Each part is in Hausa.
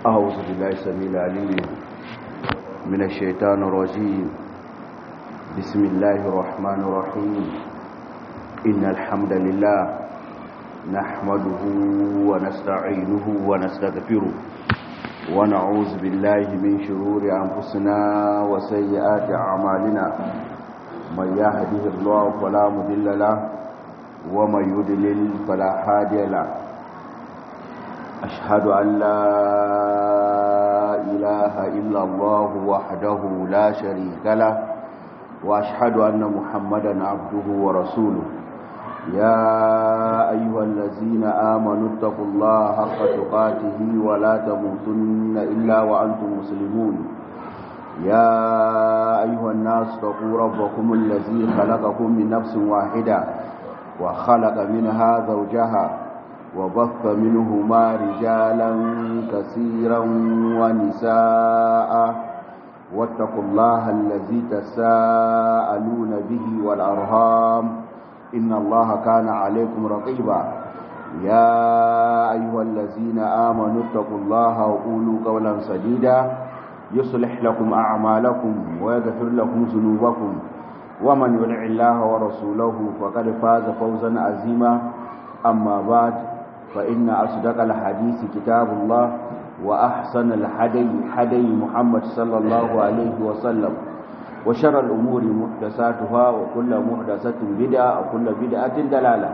أعوذ بالله السميع العليم من الشيطان الرجيم بسم الله الرحمن الرحيم إن الحمد لله نحمده ونستعينه ونستغفره ونعوذ بالله من شرور أنفسنا وسيئات أعمالنا من يهده الله فلا مضل له ومن يضلل فلا هادي له أشهد أن لا إله إلا الله وحده لا شريك له وأشهد أن محمدا عبده ورسوله يا أيها الذين آمنوا اتقوا الله حق تقاته ولا تموتن إلا وأنتم مسلمون يا أيها الناس اتقوا ربكم الذي خلقكم من نفس واحدة وخلق منها زوجها وبث منهما رجالا كثيرا ونساء واتقوا الله الذي تساءلون به والأرهام إن الله كان عليكم رقيبا يا أيها الذين آمنوا اتقوا الله وقولوا قولا سديدا يصلح لكم أعمالكم ويغفر لكم ذنوبكم ومن يدع الله ورسوله فقد فاز فوزا عظيما أما بعد فإن أصدق الحديث كتاب الله وأحسن الحدي حدي محمد صلى الله عليه وسلم وشر الأمور محدثاتها وكل محدثة بدعة وكل بدعة دلالة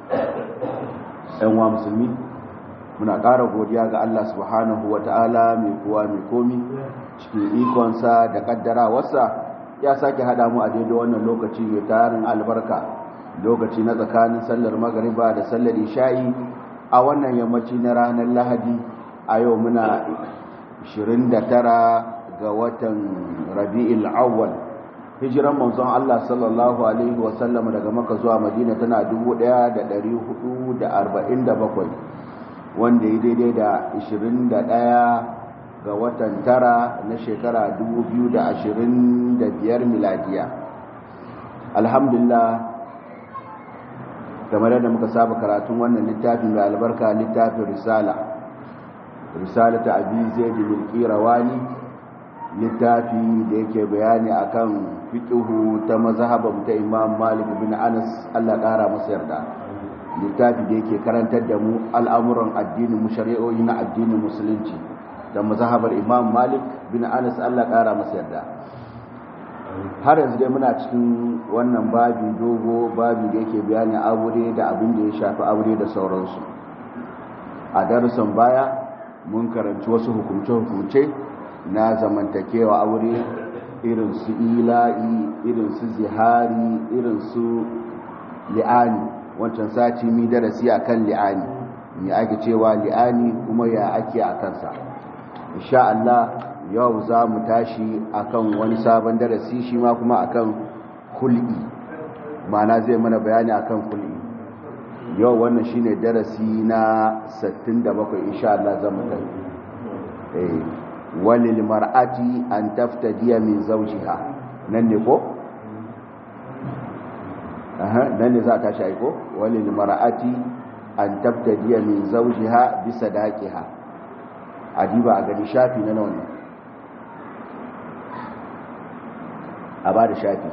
أيها مسلمين muna ƙara godiya ga Allah subhanahu wa ta'ala mai kuwa mai komi cikin ikonsa da ƙaddarawarsa ya sake haɗa mu a daidai wannan lokaci mai tarin albarka lokaci na tsakanin sallar magariba da sallar isha'i a wannan yammaci na ranar lahadi a yau muna 29 ga watan rabi'il awwal hijiran manzon Allah sallallahu alaihi wasallam daga maka zuwa madina tana 1447 wanda ya daidai da 21 ga watan tara na shekara 2025 miladiya alhamdulillah kamar yadda muka saba karatun wannan littafin mai albarka littafin risala risala ta abi zaid bin qirawani littafi da yake bayani akan fiqhu ta mazhaban ta imam malik bin anas Allah kara masa yarda littafi da yake karantar da mu al'amuran addinin mu shari'o'i na addinin musulunci da mazhabar imam malik bin anas Allah kara masa yarda har yanzu dai muna cikin wannan babi dogo babi da yake bayani aure da abin da ya shafi aure da sauransu a darussan baya mun karanci wasu hukumce-hukumce na zamantakewa aure irin su ila'i irin su zihari irin su li'ani wancan sati mi darasi akan li'ani me ake cewa li'ani kuma ya ake a kansa insha Allah yau za mu tashi akan wani sabon darasi shi ma kuma akan kul'i mana zai mana bayani akan kul'i yau wannan shine darasi na 67 insha Allah zan mu tafi eh walil mar'ati an taftadiya min zawjiha nan ne ko aha nan ne za ta shi ko walil mar'ati an taftadiya min zawjiha bi sadaqiha adiba a gani shafi na nawa ne a ba da shafi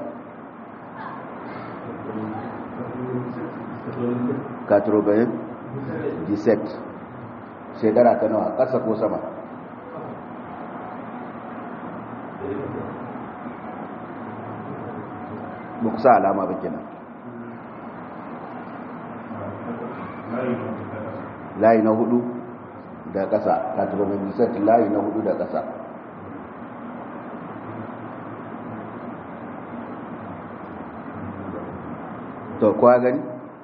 katrobayin disect shekara ta nawa ƙasa ko sama ba ku sa alama ba kenan layi na hudu da ƙasa katrobayin disect layi na hudu da ƙasa to kwa gani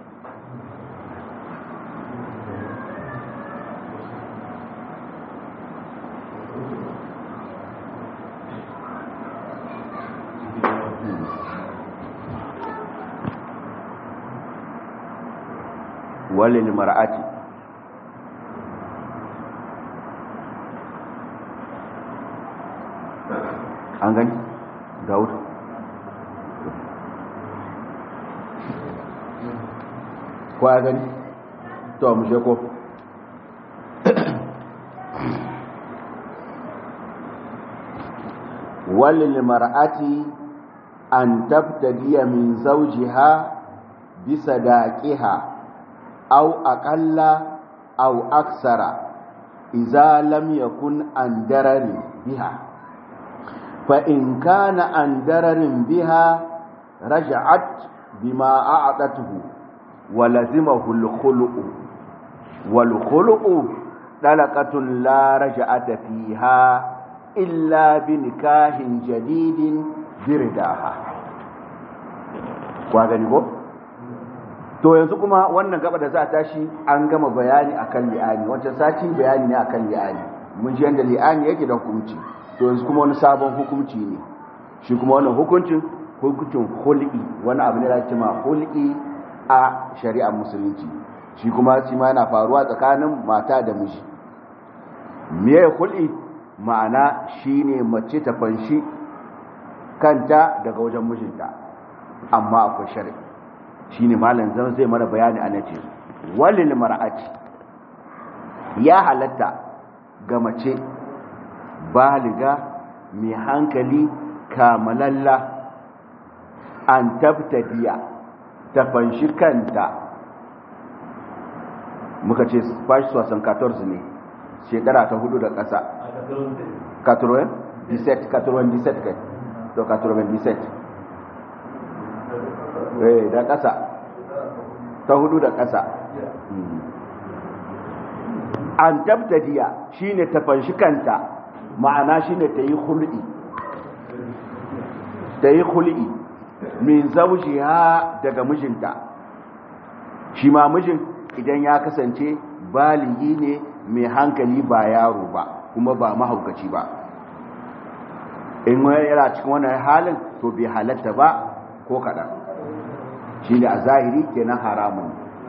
walil mar'ati an gani daud ko ya gani to mu je ko walil mar'ati an tabtadiya min zawjiha bisadaqiha aw aqalla aw aksara idza lam yakun an darari biha fa in kana an dararin biha raja'at bima a'tatuhu wa lazimahu al-khulu'u wal khulu'u dalaqatun la raja'ata fiha illa bi nikahin jadidin birdaha kwa gani ko to yanzu kuma wannan gaba da za a tashi an gama bayani akan li'ani wancan sati bayani ne akan li'ani mun ji yanda li'ani yake da hukunci to yanzu kuma wani sabon hukunci ne shi kuma wannan hukuncin hukuncin hul'i wani abu ne da ake ma hul'i a shari'ar musulunci shi kuma shi ma yana faruwa tsakanin mata da miji me hul'i ma'ana shine mace ta fanshi kanta daga wajen mijinta amma akwai shari'a shine malam zan zai mana bayani a nace walil mar'ati ya halatta ga mace baliga mai hankali kamalalla an tabtadiya ta fanshi kanta muka ce fashi wasan 14 ne shekara ta hudu da ƙasa 97 97 kai to 97 eh da ƙasa ta hudu da ƙasa an tabtadiya shine ta fanshi kanta ma'ana shine ta yi hul'i ta yi hul'i min zawjiha daga mijinta shi ma mijin idan ya kasance baligi ne mai hankali ba yaro ba kuma ba mahaukaci ba in yana cikin wannan halin to bai halatta ba ko kaɗan shi ne a zahiri kenan haramun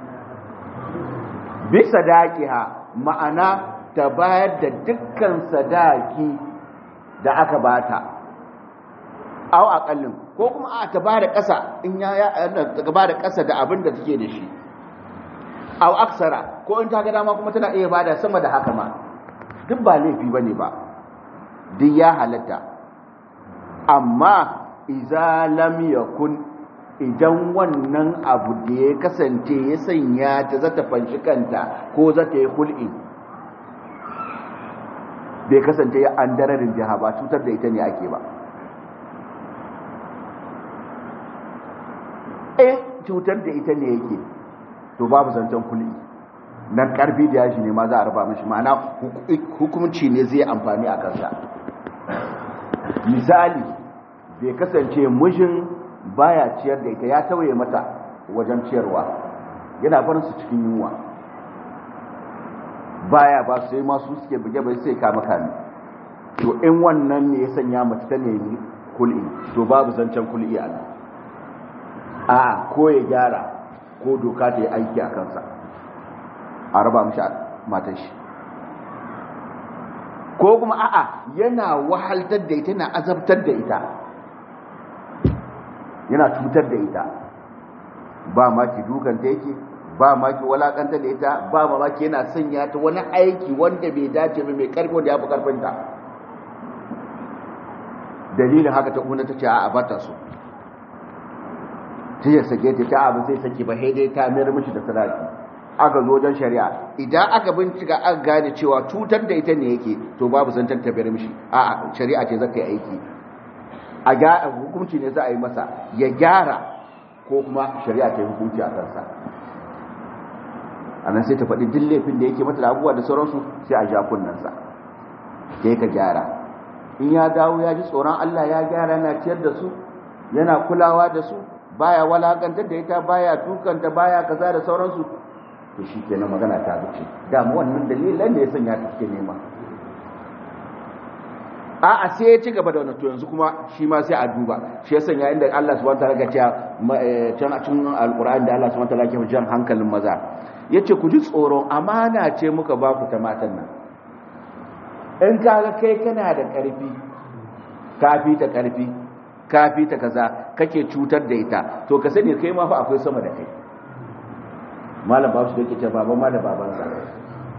bisa daƙiha ma'ana ta bayar da dukkan sadaki da aka bata au aƙallin ko kuma a ta bada ƙasa in ya ta bada ƙasa da abin da take da shi au aksara ko in ta ga dama kuma tana iya bada sama da haka ma duk ba laifi bane ba duk ya halatta amma iza lam yakun idan wannan abu da ya kasance ya sanya ta zata fanshi kanta ko zata yi hul'i bai kasance ya an dararin jiha ba cutar da ita ne ake ba in cutar da ita ne yake to babu zancen kul'i nan karfi da yashi ne ma za a raba mashi ma'ana hukumci ne zai amfani a kansa misali bai kasance mijin baya ciyar da ita ya tawaye mata wajen ciyarwa yana barin su cikin yunwa baya ba su sai masu suke buge bai sai kama kame to in wannan ne ya sanya mace ta nemi kul'i to babu zancen kul'i a nan a ko ya gyara ko doka ta yi aiki a kansa a raba mishi matan shi ko kuma a'a yana wahaltar da ita yana azabtar da ita yana cutar da ita ba maki dukanta yake ba maki walakanta da ita ba mamaki yana sanya ta wani aiki wanda bai dace ba mai karfi wanda ya fi karfinta dalilin haka ta kuna ta ce a bata su ta yi sake ta ta abu zai sake ba haidai ta mayar mishi da sadaki aka zo wajen shari'a idan aka bincika aka gane cewa cutar da ita ne yake to babu zantar ta mayar mishi a shari'a ce zaka yi aiki a ga hukunci ne za a yi masa ya gyara ko kuma shari'a ta yi hukunci a kansa a nan sai ta faɗi duk laifin da yake mata da abubuwa da sauransu sai a ja kunnansa ke ka gyara in ya dawo ya ji tsoron Allah ya gyara yana ciyar da su yana kulawa da su baya walakantar da ita baya tukanta baya kaza da sauransu to shi kenan magana ta zuce damu wannan dalilan da ya sanya ta cikin nema a'a sai ya ci gaba da wannan to yanzu kuma shi ma sai a duba shi ya sanya inda Allah subhanahu wataala ga cewa can a cikin alqur'ani da Allah subhanahu wataala ke jan hankalin maza yace ku ji tsoron amana ce muka ba ku ta matan nan in kaga kai kana da karfi kafi ta karfi kafi ta kaza kake cutar da ita to ka sani kai ma fa akwai sama da kai malam babu shi yake ce baban ma da babansa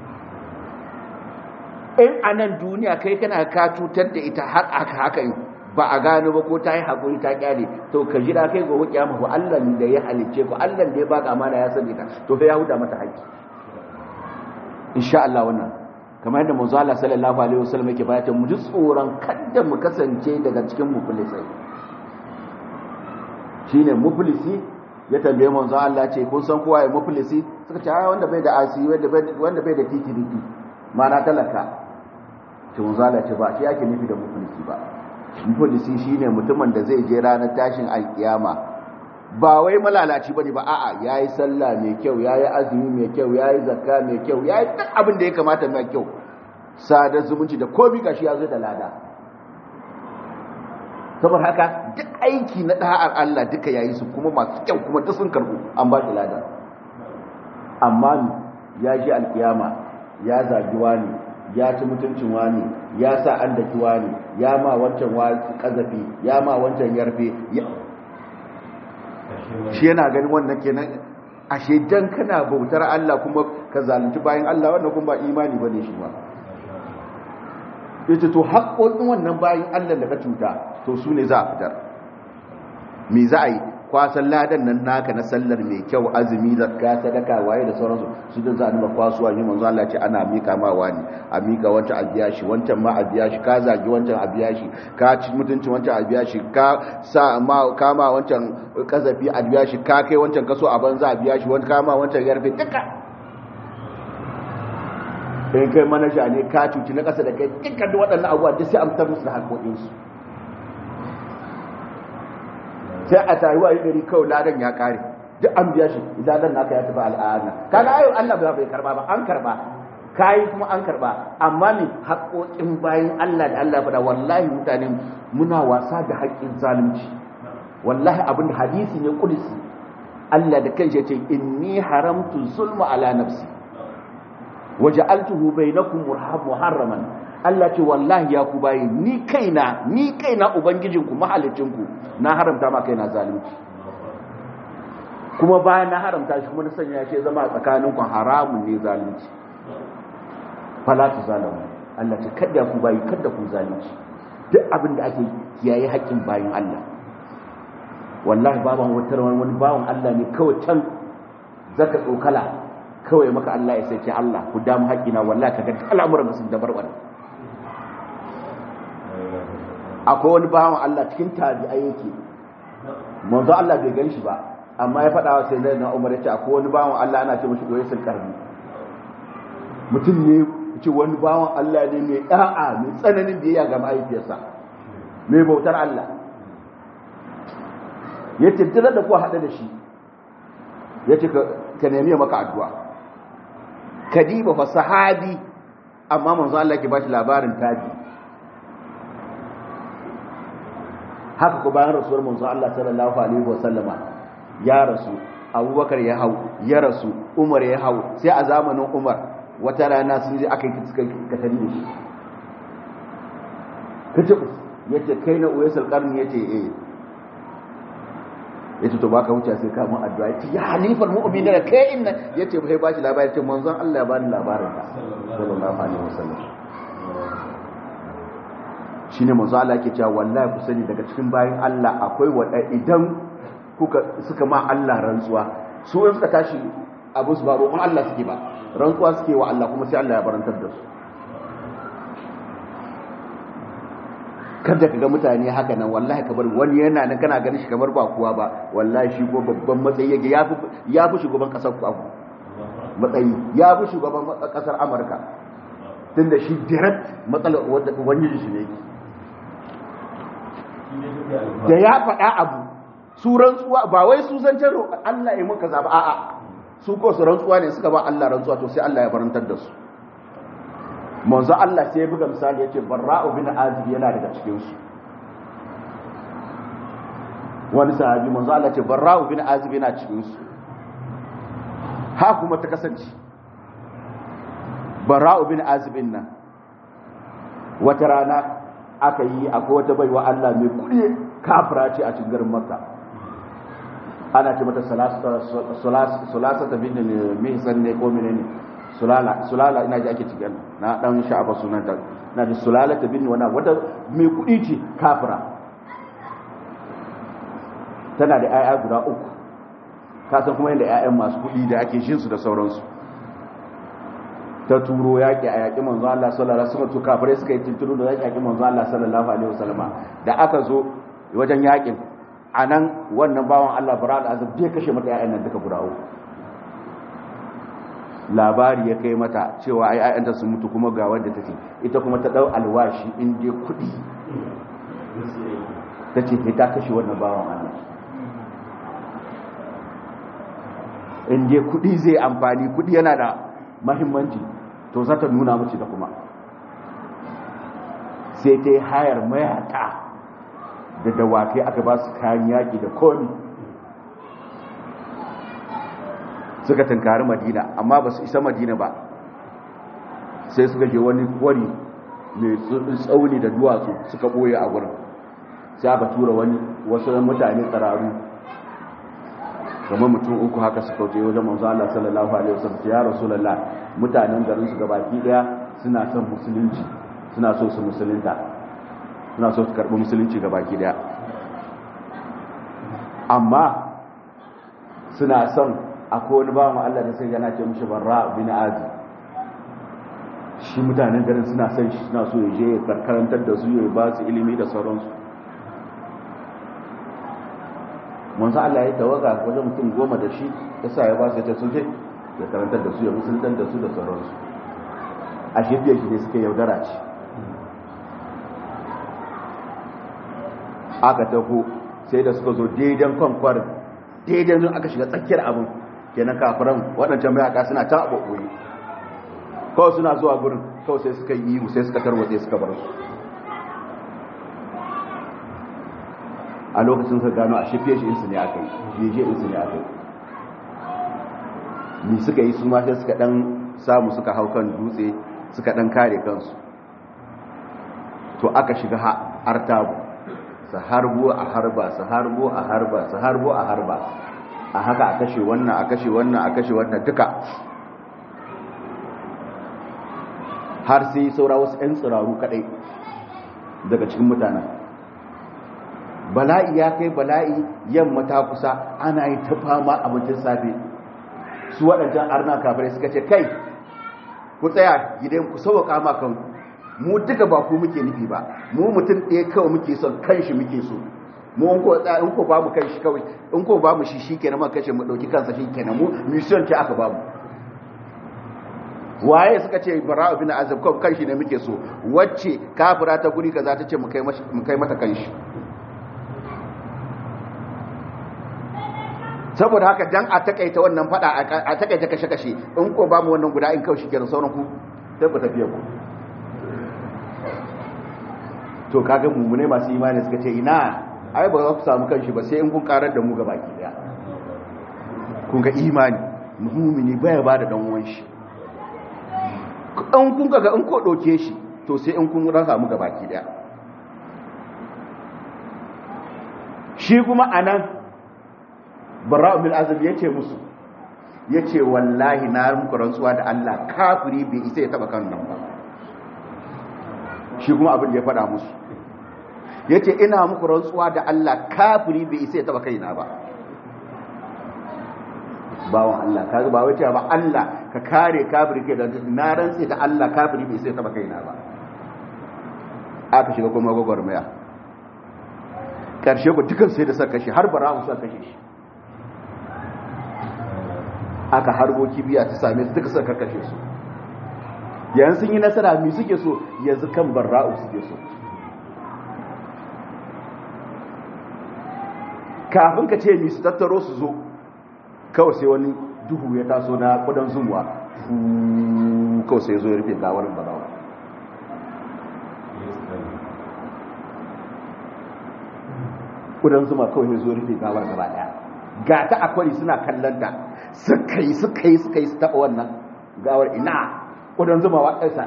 in a nan duniya kai kana ka cutar da ita har aka haka ba a gano ba ko ta yi haƙuri ta kyale to ka jira kai gobe kiyama ko Allah da ya halicce ku Allah da ya baka amana ya sani ta to fa ya huda mata haƙƙi insha Allah wannan kamar yadda manzo Allah sallallahu alaihi wasallam yake bayata mu ji tsoron kada mu kasance daga cikin muflisai shine muflisi ya tambaye manzo Allah ce kun san kowa ya muflisi suka ce ai wanda bai da asi wanda bai wanda bai da titirifi mana talaka to manzo Allah ce ba shi yake nufi da muflisi ba muflisi shine mutumin da zai je ranar tashin alkiyama ba wai malalaci bane ba a'a yayi sallah mai kyau yayi azumi mai kyau yayi zakka mai kyau yayi duk abin da ya kamata mai kyau sadar zumunci da komai gashi ya zo da lada saboda haka duk aiki na da'ar Allah duka yayi su kuma masu kyau kuma duk sun karbu an ba shi lada amma ya ji alkiyama ya zagi wani ya ci mutuncin wani ya sa an daki wani ya ma wancan kazafi ya ma wancan yarfe shi yana ganin wannan kenan ashe dan kana bautar Allah kuma ka zalunci bayan Allah wannan kuma ba imani bane shi ba yace to haƙoƙin wannan bayan Allah da ka cuta to su ne za a fitar me za a yi kwasan ladan nan naka na sallar mai kyau azumi zakka sadaka waye da sauransu su da za a nuna kwasuwa yi manzo Allah ce ana mika ma wani a mika wancan a biya shi wancan ma a biya shi ka zagi wancan a biya shi ka ci mutuncin wancan a biya shi ka sa ma ka ma wancan kazafi a biya shi ka kai wancan kaso a banza a biya shi wani ka ma wancan yarfe duka in kai manaja ne ka cuci na kasa da kai dukkan waɗannan abubuwa duk sai an fitar musu da haƙoƙinsu sai a tayi wa gari kawai ladan ya kare duk an biya shi ladan naka ya tafi al'ana kaga ayo Allah ba bai karba ba an karba kai kuma an karba amma ne haƙoƙin bayan Allah da Allah faɗa wallahi mutane muna wasa da haƙƙin zalunci wallahi abin hadisi ne kudusi Allah da kanshi yace inni haramtu zulma ala nafsi waja'altuhu bainakum muharraman Allah ce wallahi ya ku bayi ni kaina ni kaina ubangijinku mahalicinku na haramta ma kaina zalunci kuma bayan na haramta shi kuma na sanya shi zama a tsakaninku haramun ne zalunci fala tu zalamu Allah ce kada ku bayi kada ku zalunci duk abin da ake kiyaye haƙƙin bayin Allah wallahi baban wata wani bawan Allah ne kawai can zaka tsokala kawai maka Allah ya sai Allah ku damu haƙƙina wallahi kaga al'amuran sun dabarbar akwai wani bawan Allah cikin tabi'ai yake manzo Allah bai gan shi ba amma ya faɗa wa sai zai na Umar ya ce akwai wani bawan Allah ana ce mashi doyesul karbi mutum ne ce wani bawan Allah ne mai da'a mai tsananin biyayya ga mahaifiyarsa mai bautar Allah ya ce duk da kuwa haɗa da shi ya ce ka nemi maka addu'a kadiba fa sahabi amma manzo Allah ke ba shi labarin tabi haka ko bayan rasuwar manzo Allah sallallahu alaihi wasallama ya rasu Abubakar ya hau ya rasu Umar ya hau sai a zamanin Umar wata rana sun je aka yi suka katari da shi kace yace kai na uwaisul qarni yace eh yace to baka wuce sai ka mun addu'a yace ya halifar mu'minin da kai inna yace bai bashi labari yace manzon Allah ya bani labarin ka sallallahu alaihi wasallam shine manzo Allah yake cewa wallahi ku sani daga cikin bayin Allah akwai wada idan kuka suka ma Allah rantsuwa su in suka tashi abu su ba roƙon Allah suke ba rantsuwa suke wa Allah kuma sai Allah ya barantar da su kada ka ga mutane haka nan wallahi ka bar wani yana nan kana ganin shi kamar ba kuwa ba wallahi shi ko babban matsayi yake ya fi ya fi shugaban kasar ku abu matsayi ya fi shugaban kasar Amurka tunda shi direct matsalar wani shi ne yake da ya faɗa abu su rantsuwa ba wai su zancen Allah ya muka zaba a'a su ko su rantsuwa ne suka ba Allah rantsuwa to sai Allah ya barantar da su manzo Allah sai ya buga misali yace barra'u bin azib yana daga cikin su wani sahabi manzo Allah ce barra'u bin azib yana cikin su ha kuma ta kasance barra'u bin azib nan wata rana aka yi akwai wata baiwa Allah mai kudi kafira ce a cikin garin Makka ana ce mata sulasa ta bin mihsan ne ko menene sulala sulala ina ji ake cikin na dan sha'aba sunanta na ji sulala ta bin wani wata mai kudi ce kafira tana da 'ya'ya guda uku kasan kuma yadda 'ya'yan masu kuɗi da ake shinsu da sauransu ta turo yaƙi a yaƙi manzo Allah sallallahu alaihi wasallam to kafirai suka yi tuntunu da yaƙi manzo Allah sallallahu alaihi wasallama da aka zo wajen yaƙin anan wannan bawan Allah bara da azab bai kashe mata 'ya'yan nan duka guda uku labari ya kai mata cewa ai 'ya'yanta sun mutu kuma ga wanda take ita kuma ta dau alwashi in dai kuɗi ta ce ta kashe wannan bawan Allah in dai kudi zai amfani kudi yana da mahimmanci to za ta nuna mace da kuma sai ta yi hayar mayaka da dawakai aka ba su kayan yaƙi da komi suka tunkari madina amma ba su isa madina ba sai suka je wani kwari mai tsauni da duwatsu suka ɓoye a wurin sai aka tura wani wasu mutane tsararru kamar mutum uku haka suka wuce wajen manzo Allah sallallahu alaihi wasallam ya rasulullah mutanen garin su gabaki daya suna son musulunci suna so su musulunta suna so su karbi musulunci gabaki daya amma suna son akwai wani bawan Allah da sai yana ce mishi barra bin azi shi mutanen garin suna son shi suna so ya je ya karantar da su ya ba su ilimi da sauransu manzo Allah ya tawaga wajen mutum goma da shi ya sa ya ba su ta suje ya karantar da su ya musuluntar da su da sauransu a shirya shi ne suka yaudara ce aka taho sai da suka zo daidan kwankwarin daidan zun aka shiga tsakiyar abin kenan kafiran waɗancan mayaka suna ta abubuwa kawai suna zuwa gurin kawai sai suka yi ihu sai suka tarwatse suka bar su a lokacin sa gano a shafiye shi insu ne aka yi jeje insu ne aka yi ni suka yi su ma sai suka dan samu suka hau kan dutse suka dan kare kansu to aka shiga artabu su harbo a harba su harbo a harba su harbo a harba a haka a kashe wannan a kashe wannan a kashe wannan duka har sai saura wasu 'yan tsiraru kadai daga cikin mutanen bala'i ya kai bala'i yamma ta kusa ana yi ta fama abincin safe su waɗancan arna kafirai suka ce kai ku tsaya gidan ku sauwaka makan mu duka ba ku muke nufi ba mu mutum ɗaya kawai muke son kanshi muke so mu in ko tsaya in ko ba mu kanshi kawai in ko ba mu shi shikenan mu kashe mu dauki kansa shikenan mu mission ce aka ba mu waye suka ce bara'u bin azab kawai kanshi ne muke so wacce kafira ta guri kaza ta ce mu kai mu kai mata kanshi saboda haka dan a takaita wannan fada a takaita kashe-kashe in ko ba mu wannan guda in kawai shikenan sauran ku sai ku tafiya ku to kaga mummune masu imani suka ce ina ai ba za ku samu kanshi ba sai in kun karar da mu ga baki daya kun ga imani mummuni baya ba da dan uwan shi an kun ga in ko doke shi to sai in kun rasa mu ga baki daya shi kuma anan bara'u bil azab yace musu yace wallahi na muku rantsuwa da Allah kafiri bai isa ya taba kan nan ba shi kuma abin da ya faɗa musu ya ce ina muku rantsuwa da Allah kafiri bai isa ya taba kaina ba bawan Allah ka ba wace ba Allah ka kare kafiri ke da na rantsi da Allah kafiri bai isa ya taba kaina ba aka shiga kuma gwagwarmaya karshe ku dukan sai da suka kashe har bara su kashe shi aka harbo kibiya ta same su duka suka kashe su yanzu sun yi nasara mi suke so yanzu kan barra'u suke so kafin ka ce mi su tattaro su zo kawai sai wani duhu ya taso na kudan zumuwa kawai sai zo ya rufe gawarin barra'u kudan zuma kawai ya zo rufe gawar gaba daya ga ta akwai suna kallanta suka yi suka yi suka yi su taɓa wannan gawar ina kudin zuma wa ƙasa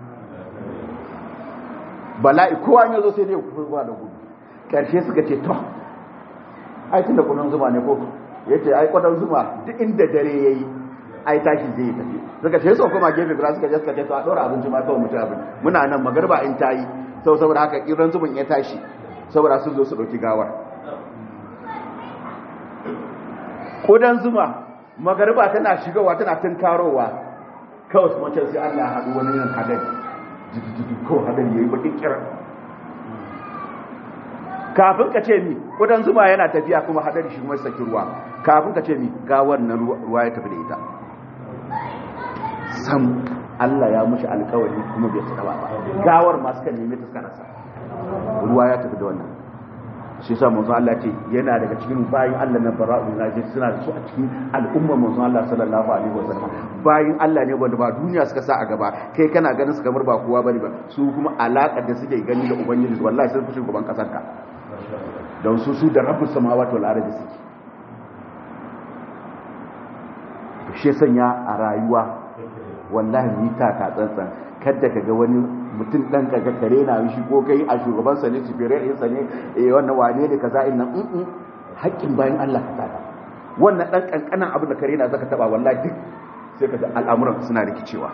bala'i kowa ya zo sai dai ku zuwa da gudu ƙarshe suka ce to ai tun da kudin zuma ne ko ya ce ai kudin zuma duk inda dare ya yi ai tashi zai tafi suka ce sau kuma gefe guda suka je suka ce to a ɗora abinci ma kawai mutu abin muna nan magarba in ta yi sau saboda haka ƙiran zuman ya tashi saboda sun zo su ɗauki gawar kudan zuma magariba tana shigowa tana tunkarowa kawai su mace sai Allah ya haɗu wani yin hadari jiki ko hadari yayi bakin kira kafin ka ce mi kudan zuma yana tafiya kuma hadari shi kuma saki ruwa kafin ka ce mi ga wannan ruwa ya tafi da ita sam Allah ya mushi alkawari kuma bai tsaba ba gawar masu kan nemi ta suka rasa ruwa ya tafi da wannan shi yasa manzo Allah ce yana daga cikin bayin Allah na bara'u na ce suna da su a cikin al'umma manzo Allah sallallahu alaihi wasallam bayin Allah ne wanda ba duniya suka sa a gaba kai kana ganin su kamar ba kowa bane ba su kuma alakar da suke gani da ubangiji wallahi sun fi shugaban kasar ka don su su da rabbus samawati wal ardi suke shi sanya a rayuwa wallahi ni ta ka tsantsan kada ka ga wani mutum dan kaga kare na shi ko kai a shugaban sa ne superior ɗinsa ne eh wannan wane ne kaza in nan in haƙƙin bayan Allah ka tada wannan dan kankanan abin da kare na zaka taba wallahi duk sai ka ga al'amuran suna rikicewa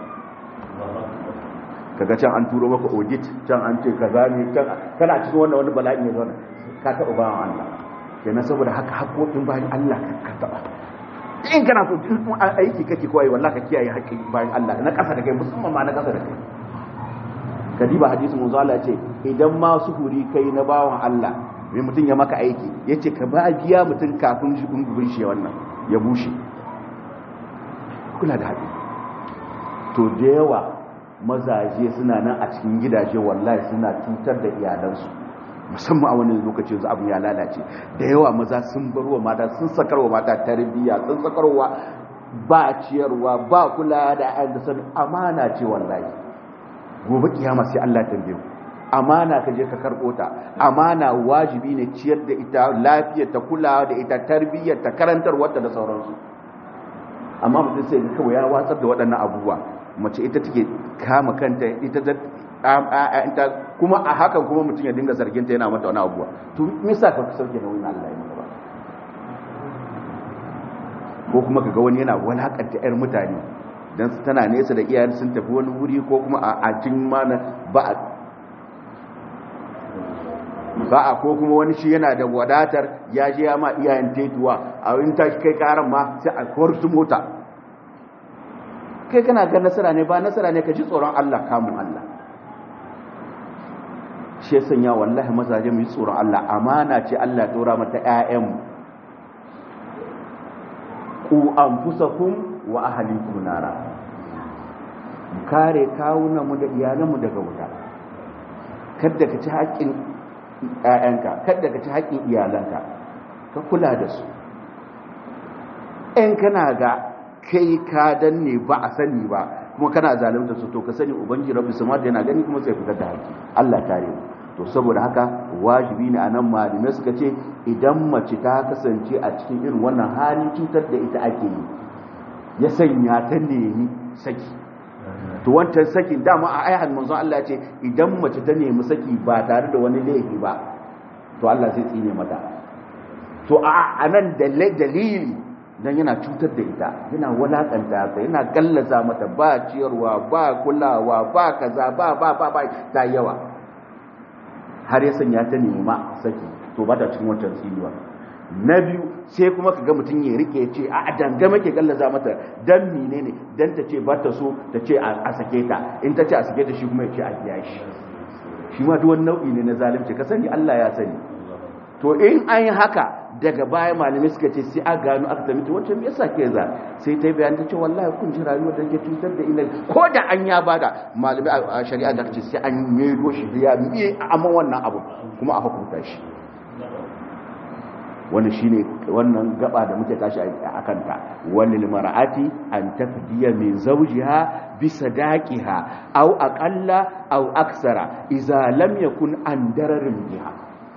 kaga can an turo maka audit can an ce kaza ne can kana cikin wannan wani bala'i ne wannan ka taba bayan Allah kenan saboda haka haƙoƙin bayan Allah ka taba in kana so duk aiki kake kawai wallahi ka kiyaye haƙƙin bayan Allah na ƙasa da kai musamman ma na ƙasa da kai kadiba hadisin manzo Allah ce idan ma suhuri kai na bawan Allah mai mutum ya maka aiki yace ka ba biya mutum kafin shi gungun shi wannan ya bushe kula da haɗi to da yawa mazaje suna nan a cikin gidaje wallahi suna cutar da iyalansu musamman a wani lokacin su abin ya lalace da yawa maza sun bar wa mata sun sakarwa mata tarbiyya sun sakarwa ba ciyarwa ba kula da ayyukan da amana ce wallahi gobe kiyama sai Allah tambaye ku amana ka je ka karbo ta amana wajibi ne ciyar da ita lafiyar ta kula da ita tarbiyyar ta karantar wata da sauransu amma mutum sai kawai ya watsar da waɗannan abubuwa mace ita take kama kanta ita da kuma a hakan kuma mutum ya dinga zarginta yana mata wani abubuwa to misa ka sauke na wani Allah ya maka ba ko kuma kaga wani yana walakanta yar mutane dan tana nesa da iyayen sun tafi wani wuri ko kuma a cikin mana ba a ba a ko kuma wani shi yana da wadatar ya je ya ma iyayen tetuwa a wani ta kai karan ma sai a kawar su mota kai kana ga nasara ne ba nasara ne ka ji tsoron Allah kamun Allah shi sanya wallahi mazaje mu yi tsoron Allah amana ce Allah dora mata ƴaƴanmu ku anfusakum wa ahlikum nara mu kare kawunan mu da iyalan mu daga wuta kada ka ci haƙƙin ƴaƴanka kada ka ci haƙƙin iyalanka ka kula da su in kana ga kai ka danne ba a sani ba kuma kana zalunta su to ka sani ubangiji rabbi samad yana gani kuma sai fitar da haƙƙi Allah tare mu to saboda haka wajibi ne anan malamai suka ce idan mace ta kasance a cikin irin wannan hali cutar da ita ake yi ya sanya ta nemi saki to wancan sakin dama a ayyan manzon Allah ce idan mace ta nemi saki ba tare da wani laifi ba to Allah zai tsine mata to a nan dalili dan yana cutar da ita yana walakanta ta yana gallaza mata ba ciyarwa ba kulawa ba kaza ba ba ba, ba ta yawa har ya sanya ta nema saki to ba ta cikin wancan tsinuwa na biyu sai kuma ka ga mutum ya rike ce a dangame ke gallaza mata dan mine ne dan ta ce ba ta so ta ce a sake ta in ta ce a sake ta shi kuma ya ce a biya shi shi ma duk wani nau'i ne na zalunci ka sani Allah ya sani to in an yi haka daga baya malamai suka ce sai a gano aka tamita wancan me yasa ke za sai ta bayan ta ce wallahi kun ji rayuwar da ke cutar da ina ko da an ya bada malamai a shari'a da ce sai an medo shi ya miye amma wannan abu kuma a hukunta shi wannan shine wannan gaba da muke tashi a kanta wani mar'ati an tafdiya min zawjiha bi sadaqiha aw aqalla aw aksara idza lam yakun an dararin biha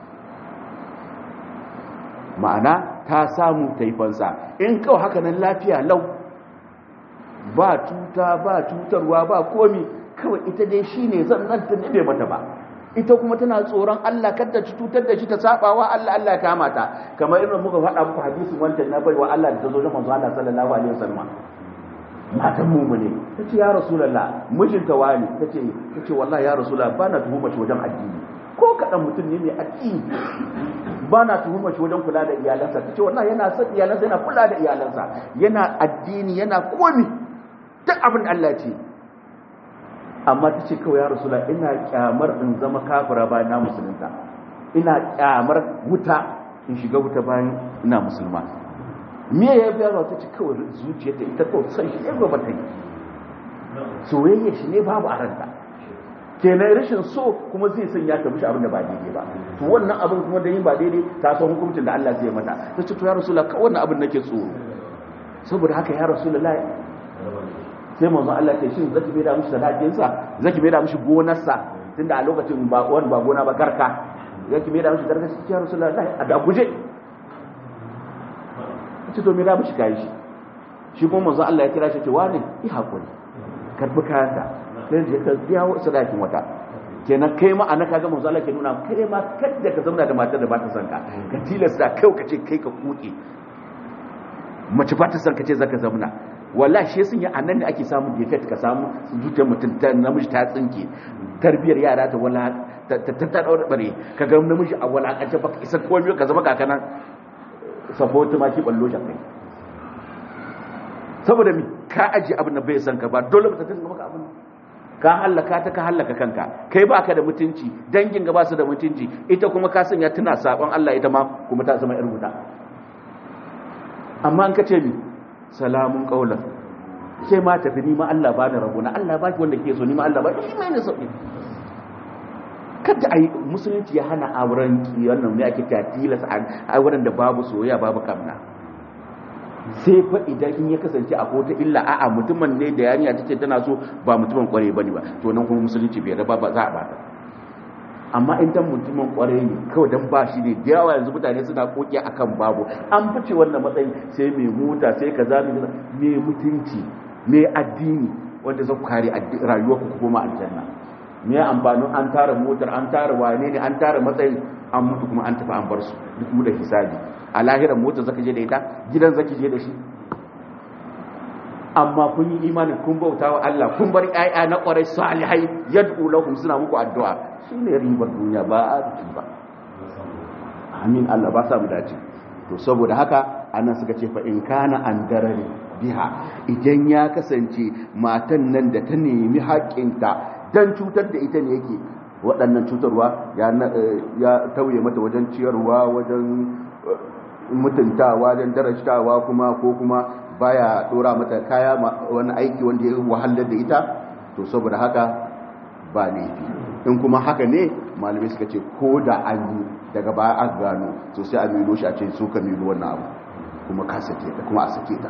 ma'ana ta samu taifansa in kawai haka nan lafiya lau ba tuta ba cutarwa ba komi kawai ita dai shi ne zan nan ta bai mata ba ita kuma tana tsoron Allah kada ci tutar da shi ta sabawa Allah Allah ya kama ta kamar irin muka faɗa muku hadisin wancan na baiwa Allah da ta zo da manzo Allah sallallahu alaihi wasallam matan mu ne tace ya rasulullah mijinta wani tace tace wallahi ya rasulullah bana tuhuma shi wajen addini ko kaɗan mutum ne mai addini ba na tuhumar shi wajen kula da iyalansa ta ce wannan yana son iyalansa yana kula da iyalansa yana addini yana komi duk abin da Allah ce amma ta ce kawai ya rasula ina kyamar in zama kafira bayan na musulunta ina kyamar wuta in shiga wuta bayan ina musulma me ya biya ta ce kawai zuciyarta ita kawai son shi ne ba ta yi soyayya shi ne babu a ranta kenan rashin so kuma zai sanya ta mishi abin da ba daidai ba to wannan abin kuma da yin ba daidai ta san hukuncin da Allah zai mata ta ce to ya rasulullah ka wannan abin nake tsoro saboda haka ya rasulullah sai manzon Allah ce shin zaki bai da mishi sadakin sa zaki bai da mishi gonar sa tunda a lokacin ba wani ba gona ba garka zaki bai da mishi garka sai ya rasulullah a da guje ce to me da mishi kai shi shi kuma manzon Allah ya kira shi ce wani yi hakuri karbi kayanka sai je ka biya sadakin wata kenan kai ma ana kaga manzo Allah ke nuna kai ma kada ka zauna da matar da ba ta son ka ka tilasta kai ka ce kai ka kuke mace ba ta son ka ce zaka zauna wallahi shi sun yi anan ne ake samu defect ka samu zuciyar mutum ta namiji ta tsinke tarbiyar yara ta wala ta ta ta daure bare ka ga namiji a walakance baka isa komai ka zama kakana support ma ki ballo shi kai saboda mi ka aji abin da bai san ka ba dole ba ta dinga maka abin ka hallaka ta ka hallaka kanka kai ba ka da mutunci dangin ga ba su da mutunci ita kuma ka sanya tana sabon Allah ita ma kuma ta zama irin wuta amma an kace mi salamun qaulan sai ma tafi ni ma Allah ba ni rabona Allah ba ki wanda ke so ni ma Allah ba shi mai ne sauki kada ai musulunci ya hana auren ki wannan ne ake ta tilas a wurin da babu soyayya babu kamna sai fa idan in ya kasance a kota illa a'a mutumin ne da yarinya take tana so ba mutumin kware bane ba to nan kuma musulunci bai raba ba za a bata amma in dan mutumin kware ne kawai dan ba shi ne da yawa yanzu mutane suna koki akan babu an fice wannan matsayin sai mai mota sai kaza mai mutunci mai addini wanda zai kare rayuwar ku kuma aljanna me amfanin an tara motar an tara wane ne an tara matsayin an mutu kuma an tafi an bar su duk da hisabi a lahiran motar zaka je da ita gidan zaki je da shi amma kun yi imanin kun bauta wa Allah kun bar ƴaƴa na ƙwarai salihai yad'u lahum suna muku addu'a shine ribar duniya ba a ba amin Allah ba sa mu dace to saboda haka anan suka ce fa in kana an darari biha idan ya kasance matan nan da ta nemi haƙƙinta dan cutar da ita ne yake waɗannan cutarwa ya tauye mata wajen ciyarwa wajen mutuntawa wajen darajtawa kuma ko kuma baya dora mata kaya wani aiki wanda ya wahalar da ita to saboda haka ba laifi in kuma haka ne malamai suka ce ko da an yi daga baya aka gano to sai a milo shi a ce su ka milo wannan abu kuma ka sake ta kuma a sake ta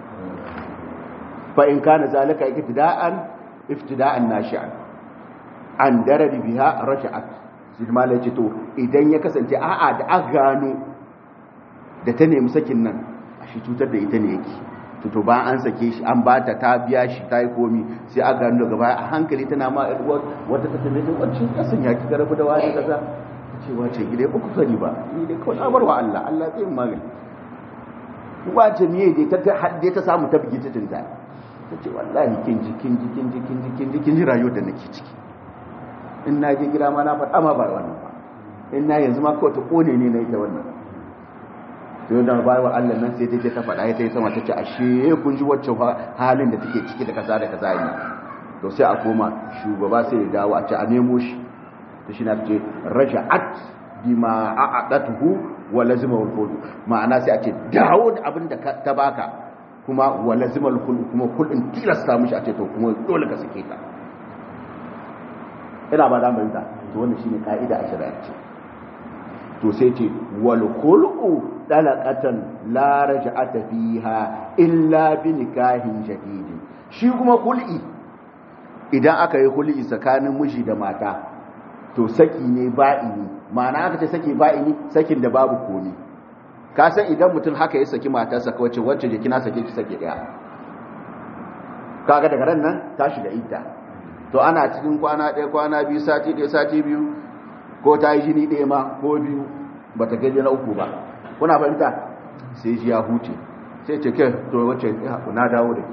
fa in kana zalika iktida'an iftida'an nashi'an an darari biha rasha'at shi malai ce to idan ya kasance a'a da aka gano da ta nemi sakin nan a shi cutar da ita ne yake to ba an sake shi an ba ta ta biya shi ta yi komi sai a gano daga baya a hankali tana ma wata ta tafi da wancan kasan ya kika rabu da wani kaza ce wace gida ba ku sani ba ni dai kawai abar wa Allah Allah zai yi magani wace ne dai ta hadde ta samu ta bige ta tinta ta ce wallahi kin ji kin ji kin ji kin ji kin ji kin ji rayuwar da nake ciki in na je gida ma na faɗa ma ba wannan ba in na yanzu ma kawai ta kone ne na ita wannan sai da bayan Allah nan sai take ta faɗa ta yi sama ta ce ashe kun ji wacce halin da take ciki da kaza da kaza ne to sai a koma shugaba sai ya dawo a ce a nemo shi to shi na ce raja'at bima a'adatuhu wa lazima wal khulu ma'ana sai a ce dawo da abin da ta baka kuma wa lazima wal khulu kuma kullun tilasta mishi a ce to kuma dole ka sake ta ina ba za mu yi ta to wannan shine ka'ida a shari'arci to sai ce wal khulu dalaqatan la raj'ata fiha illa bi nikahin jadid shi kuma kul'i idan aka yi kul'i tsakanin miji da mata to saki ne ba'ini ma'ana aka ce saki ba'ini sakin da babu komi ka san idan mutum haka ya saki matarsa kawai wacce je kina sake ki sake daya kaga daga ran nan ta shiga idda to ana cikin kwana ɗaya kwana biyu sati ɗaya sati biyu ko ta yi jini ɗaya ma ko biyu ba ta gaji na uku ba kuna fahimta sai ji ya huce sai ce ke to wacce na dawo da ke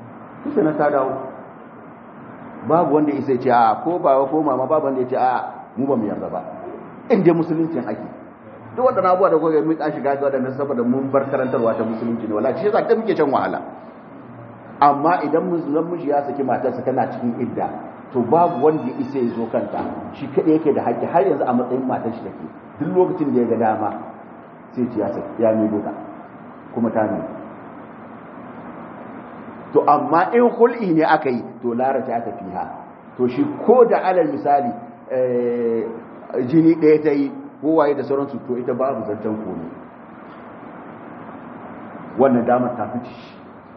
kusa na ta dawo babu wanda isa ce a ko ba ko mama babu wanda ya ce a mu ba mu yarda ba in dai musuluncin ake duk waɗannan abubuwa da kuka mun ka shiga ga waɗannan saboda mun bar karantarwa ta musulunci ne wallahi shi yasa ta muke shan wahala amma idan musulman miji ya saki matarsa tana cikin idda to babu wanda ya isa ya zo kanta shi kaɗai yake da haƙƙi har yanzu a matsayin matar shi take duk lokacin da ya ga dama sai ce ya saki ya mai doka kuma ta ne to amma in hul'i ne aka yi to larata ya tafi ha to shi ko da alal misali jini ɗaya ta yi kowaye da sauransu to ita babu zancen komi wannan damar ta fi shi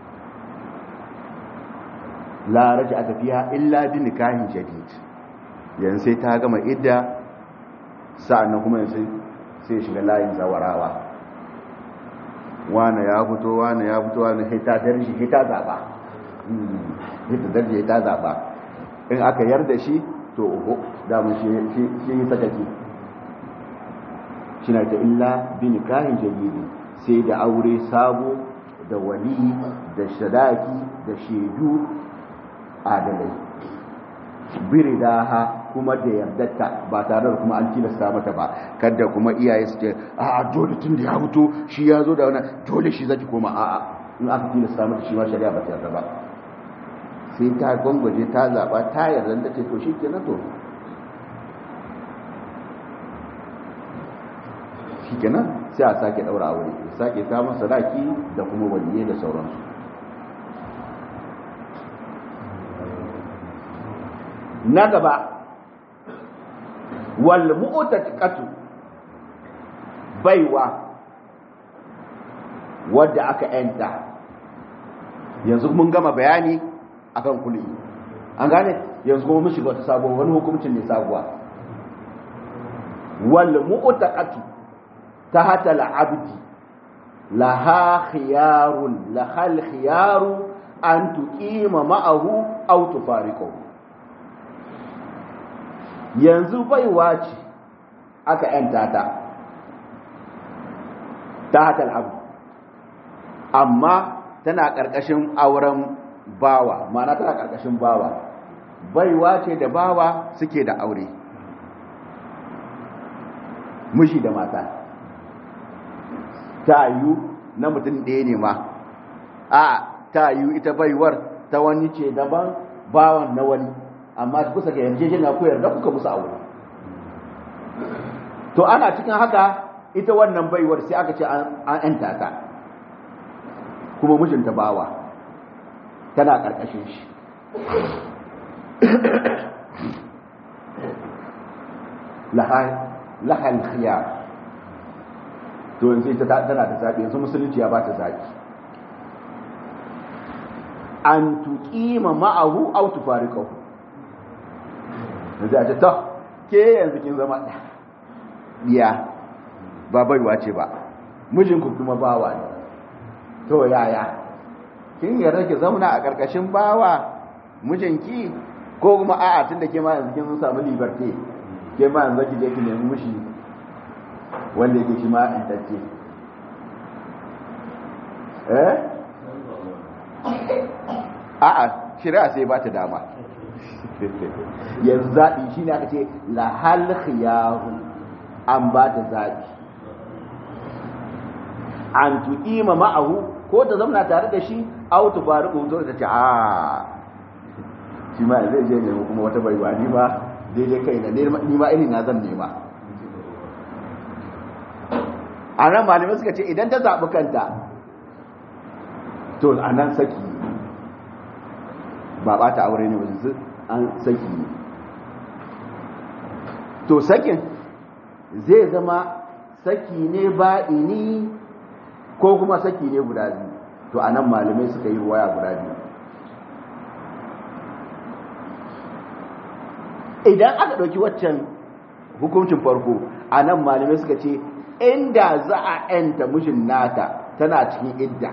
larata a tafiya illa bi nikahin jadid yanzu sai ta gama idda sa'annan kuma yanzu sai shiga layin zawarawa wane ya fito wane ya fito wane sai ta darji sai ta zaba ita darji ta zaba in aka yarda shi to uku damun shi yi sakaki shi na ta illa bi nikahin jadidi sai da aure sabo da wali da sadaki da shaidu adalai biridaha kuma da yardarta ba tare da kuma an tilasta mata ba kada kuma iyaye su ce a dole tun da ya fito shi ya zo da wani dole shi zaki koma a'a in aka tilasta mata shi ma shari'a ba ta yarda ba sai ta gwangwaje ta zaba ta yarda da ce to shi ke na to shi kenan sai a sake daura aure sake samun sadaki da kuma waliyai da sauransu na gaba wal mu'taqatu baiwa wadda aka yanta yanzu mun gama bayani akan kulli an gane yanzu kuma mun shiga wata sabuwar wani hukuncin ne sabuwa wal mu'taqatu tahta al abdi laha khiyarun lahal khiyaru an tuqima ma'ahu aw tufariqahu yanzu baiwa ce aka yanta ta ta hatal abu amma tana ƙarƙashin auren bawa mana tana ƙarƙashin bawa baiwa ce da bawa suke da aure mushi da mata ta yiwu na mutum ɗaya ne ma a ta yiwu ita baiwar ta wani ce daban bawan na wani amma kusa ga yarjejeniya ko yarda kuka musu aure to ana cikin haka ita wannan baiwar sai aka ce an yanta ta kuma mijinta bawa tana karkashin shi lahal khiyar to yanzu ita tana da zaɓi yanzu musulunci ya ba ta zaɓi an tuƙima ma'ahu au tufarikahu yanzu a ce ta ke yanzu kin zama ɗiya ba baiwa ce ba mijinku kuma bawa ne to yaya kin yarda ki zauna a ƙarƙashin bawa mijinki ko kuma a'a tun da ke ma yanzu kin samu liberté ke ma yanzu ki je ki nemi mishi wanda yake shi ma intacce eh a'a shari'a sai ba ta dama yanzu zaɓi shi ne aka ce lahal khiyaru an ba ta zaɓi an tu'ima ma'ahu ko ta zamana tare da shi au tu faru ko ta ce a shi ma zai je nemi kuma wata baiwa ni ba daidai kai na ni ma irin na zan nema a nan malamai suka ce idan ta zaɓi kanta to a nan saki ba ba ta aure ne wajen an saki ne to sakin zai zama saki ne ba'ini ko kuma saki ne guda biyu to a nan malamai suka yi waya guda biyu idan aka ɗauki waccan hukuncin farko a nan malamai suka ce inda za a yanta mijin nata tana cikin idda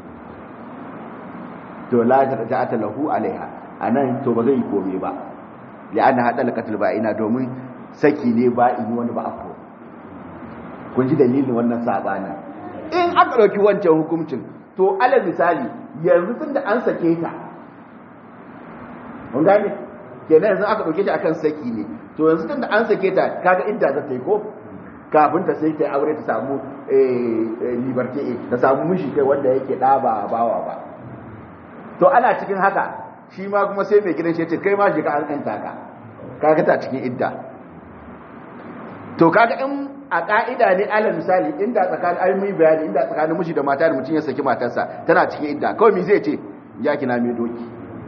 to la ta ta lahu alaiha anan to ba zai yi komai ba li'anna hada lakatul ba'ina domin saki ne ba ini wani ba afro kun ji dalilin wannan sabani in aka dauki wancan hukuncin to alal misali yanzu tunda an sake ta kun gane kenan yanzu aka dauke shi akan saki ne to yanzu tunda an sake ta kaga idda za ta yi ko kafin ta sai ta aure ta samu liberty ta samu mishi kai wanda yake da ba bawa ba to ana cikin haka shi ma kuma sai mai gidan shi ce kai ma shi ka an kanta ka kaga ta cikin idda to kaga in a ka'ida ne alal misali inda tsakanin almi bayani inda tsakanin miji da mata da mutum ya saki matarsa tana cikin idda kawai me zai ce ya kina mai doki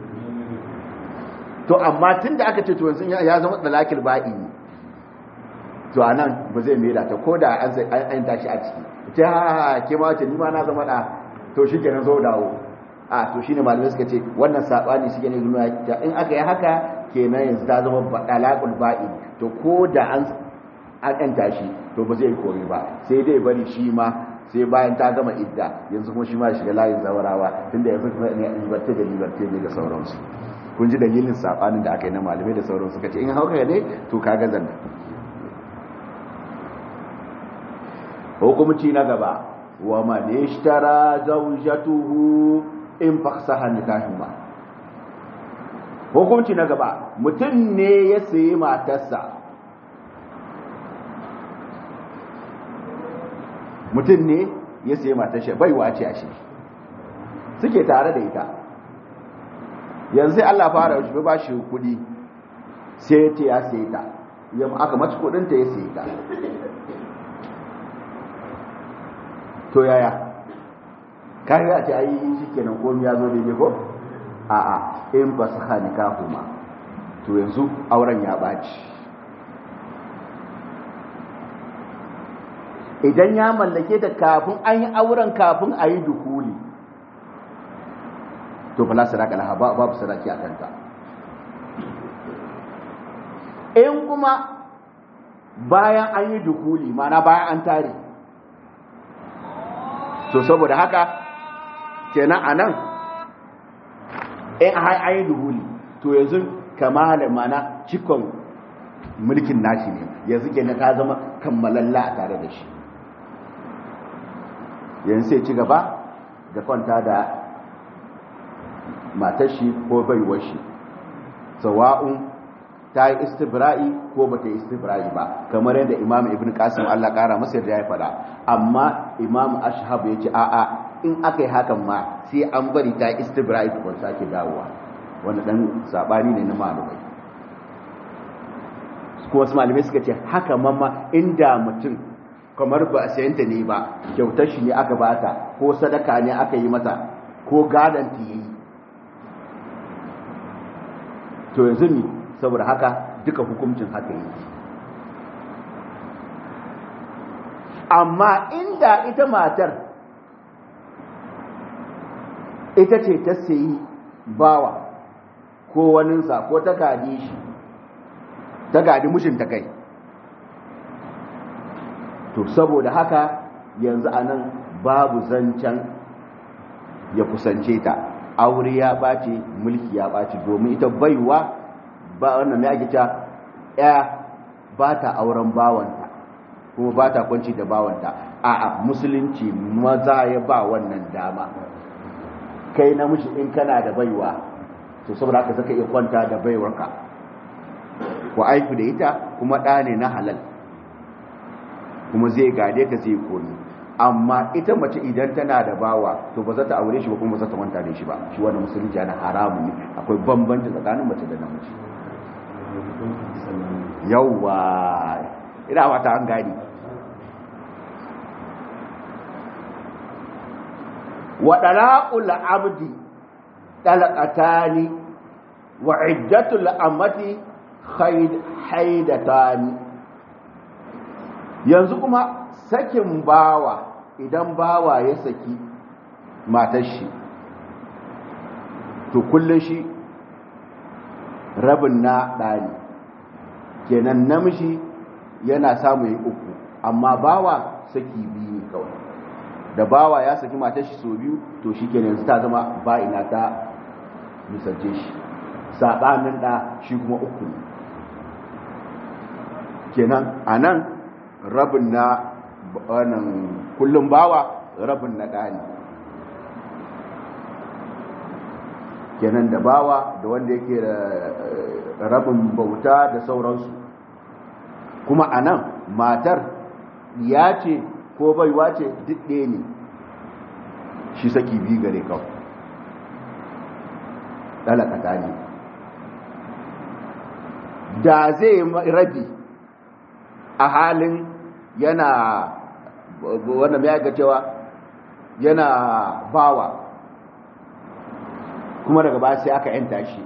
to amma tunda aka ce to yanzu ya zama dalakil ba'i to anan ba zai mai ta ko da an an tashi a ciki ta ke ma ce ni ma na zama da to shikenan zo dawo a to shine malamai suka ce wannan sabani shi ne nuna in aka yi haka kenan yanzu ta zama dalakul ba'i to ko da an an ɗanta shi to ba zai yi kore ba sai dai bari shi ma sai bayan ta gama idda yanzu kuma shi ma shiga layin zawarawa tunda yanzu kuma ne liberté da liberté ne da sauransu kun ji dalilin sabanin da aka yi na malamai da sauransu suka ce in hauka ne to ka ga zanna hukumci na gaba wa man ishtara zawjatuhu in faksaha nikahuma hukumci na gaba mutum ne ya sayi matarsa mutum ne ya sayi matar shi baiwa ce a shi suke tare da ita yanzu Allah fara shi ba shi kudi sai ta ya sayi ta yamma aka mace kudinta ya sayi ta to yaya kayi a ce ayi shi kenan komi ya zo daidai ko a'a in ba su hani kahuma to yanzu auren ya ɓaci idan ya mallake ta kafin an yi auren kafin a yi dukuli to fala sadaka laha babu sadaki a kanta in kuma bayan an yi dukuli mana bayan an tare to saboda haka kenan a nan in an yi dukuli to yanzu kama da mana cikon mulkin nashi ne yanzu kenan ta zama kammalalla a tare da shi yanzu sai ci gaba da kwanta da matar shi ko baiwar shi sawa'un ta yi istibra'i ko ba ta yi istibra'i ba kamar yadda imam ibn qasim Allah kara masa da ya faɗa amma imam ashhab ya ce a'a in aka yi hakan ma sai an bari ta yi istibra'i ko sake dawowa wanda dan sabani ne na malamai kuma wasu malamai suka ce haka mamma inda mutum kamar ba a sayanta ne ba kyautar shi ne aka bata ko sadaka ne aka yi mata ko gadon ta yi to yanzu ne saboda haka duka hukuncin haka yi amma inda ita matar ita ce ta sayi bawa ko waninsa ko ta gadi shi ta gadi mushinta kai to saboda haka yanzu anan babu zancen ya kusance ta aure ya ɓace mulki ya ɓace domin ita baiwa ba wannan ne ake cewa ya ba ta auren bawanta kuma ba ta kwanci da bawanta a'a musulunci maza ya ba wannan dama kai namiji in kana da baiwa to saboda haka zaka iya kwanta da baiwarka ku aiku da ita kuma ɗa ne na halal kuma zai gade ka zai komi amma ita mace idan tana da bawa to ba za ta aure shi ba kuma ba za ta manta da shi ba shi wannan musulunci yana haramun ne akwai bambanci tsakanin mace da namiji yawwa ina wata an gani wa dalaqul abdi talaqatani wa iddatul amati haidatani yanzu kuma sakin bawa idan bawa ya saki matar shi to kullum shi rabin na ɗani kenan namiji yana samu yi uku amma bawa saki biyu kawai da bawa ya saki matar shi so biyu to shi kenan yanzu ta zama ba'ina ta misalce shi saɓanin ɗa shi kuma uku ne kenan a nan rabin na wannan kullum bawa rabin na ɗani kenan da bawa da wanda yake da rabin bauta da sauransu kuma a nan matar ya ce ko baiwa ce duk ɗaya ne shi saki biyu gare kawai ɗalakata ne da zai rabi a halin yana wanda mai ga cewa yana bawa kuma daga ba sai aka yanta shi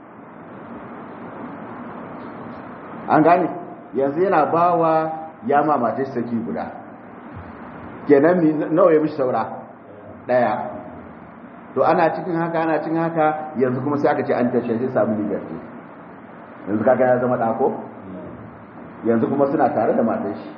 an gane yanzu yana bawa ya mamace saki guda kenan nawa ya mishi saura daya to ana cikin haka ana cikin haka yanzu kuma sai aka ce an tashe sai samu liberty yanzu kaga ya zama dako yanzu kuma suna tare da matan shi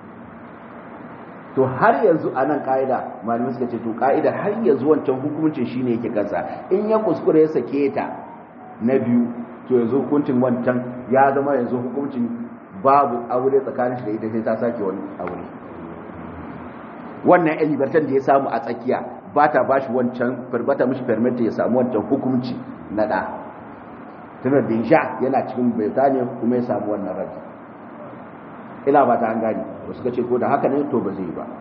to har yanzu a nan ka'ida malamai suka ce to ka'ida har yanzu wancan hukuncin shine yake kansa in ya kuskure ya sake ta na biyu to yanzu hukuncin wancan ya zama yanzu hukuncin babu aure tsakanin shi da ita sai ta sake wani aure wannan yan libertan da ya samu a tsakiya ba ta ba shi wancan bata mishi permit ya samu wancan hukunci na ɗa tunar da sha yana cikin birtaniya kuma ya samu wannan rabi ina ba ta an gani ba suka ce ko da haka ne to ba zai ba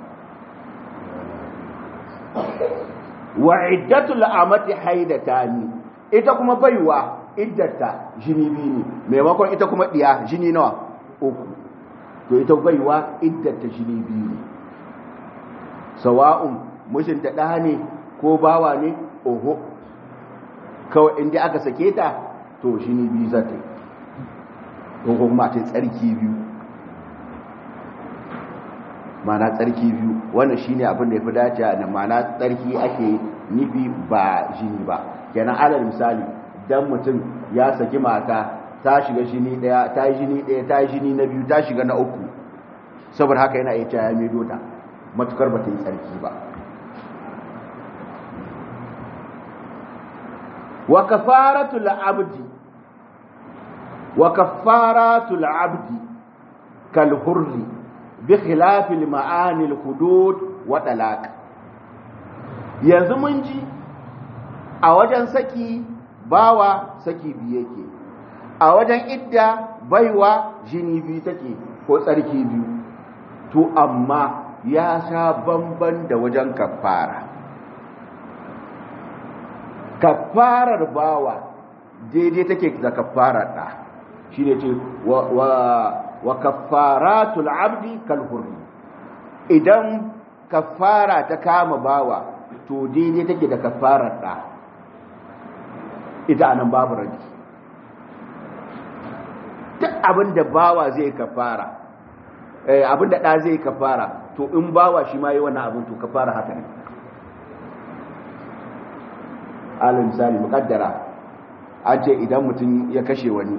wa iddatul amati haidatani ita kuma baiwa iddata jini biyu ne maimakon ita kuma diya jini nawa uku to ita baiwa iddata jini biyu ne sawa'un mushin ta ɗa ne ko bawa ne oho kawai inda aka sake ta to jini biyu za ta yi ko kuma ta tsarki biyu mana tsarki biyu wannan shine abin da yafi dace da mana tsarki ake nufi ba jini ba kenan alal misali dan mutum ya saki mata ta shiga jini daya ta yi jini daya ta yi jini na biyu ta shiga na uku saboda haka yana iya cewa ya maido ta matukar ba ta yi tsarki ba wa kafaratul abdi wa kafaratul abdi kal hurri بخلاف المعاني الحدود وطلاق yanzu mun ji a wajen saki bawa saki biyu yake a wajen idda baiwa jini biyu take ko tsarki biyu to amma ya sha bamban da wajen kafara kafarar bawa daidai take da kafarar da shi ne ce wa kafaratul abdi kal hurri idan kafara ta kama bawa to daidai take da kafarar da ita anan babu rabi duk abin da bawa zai kafara eh abin da da zai kafara to in bawa shi ma yi wannan abin to kafara haka ne alal misali muqaddara an ce idan mutum ya kashe wani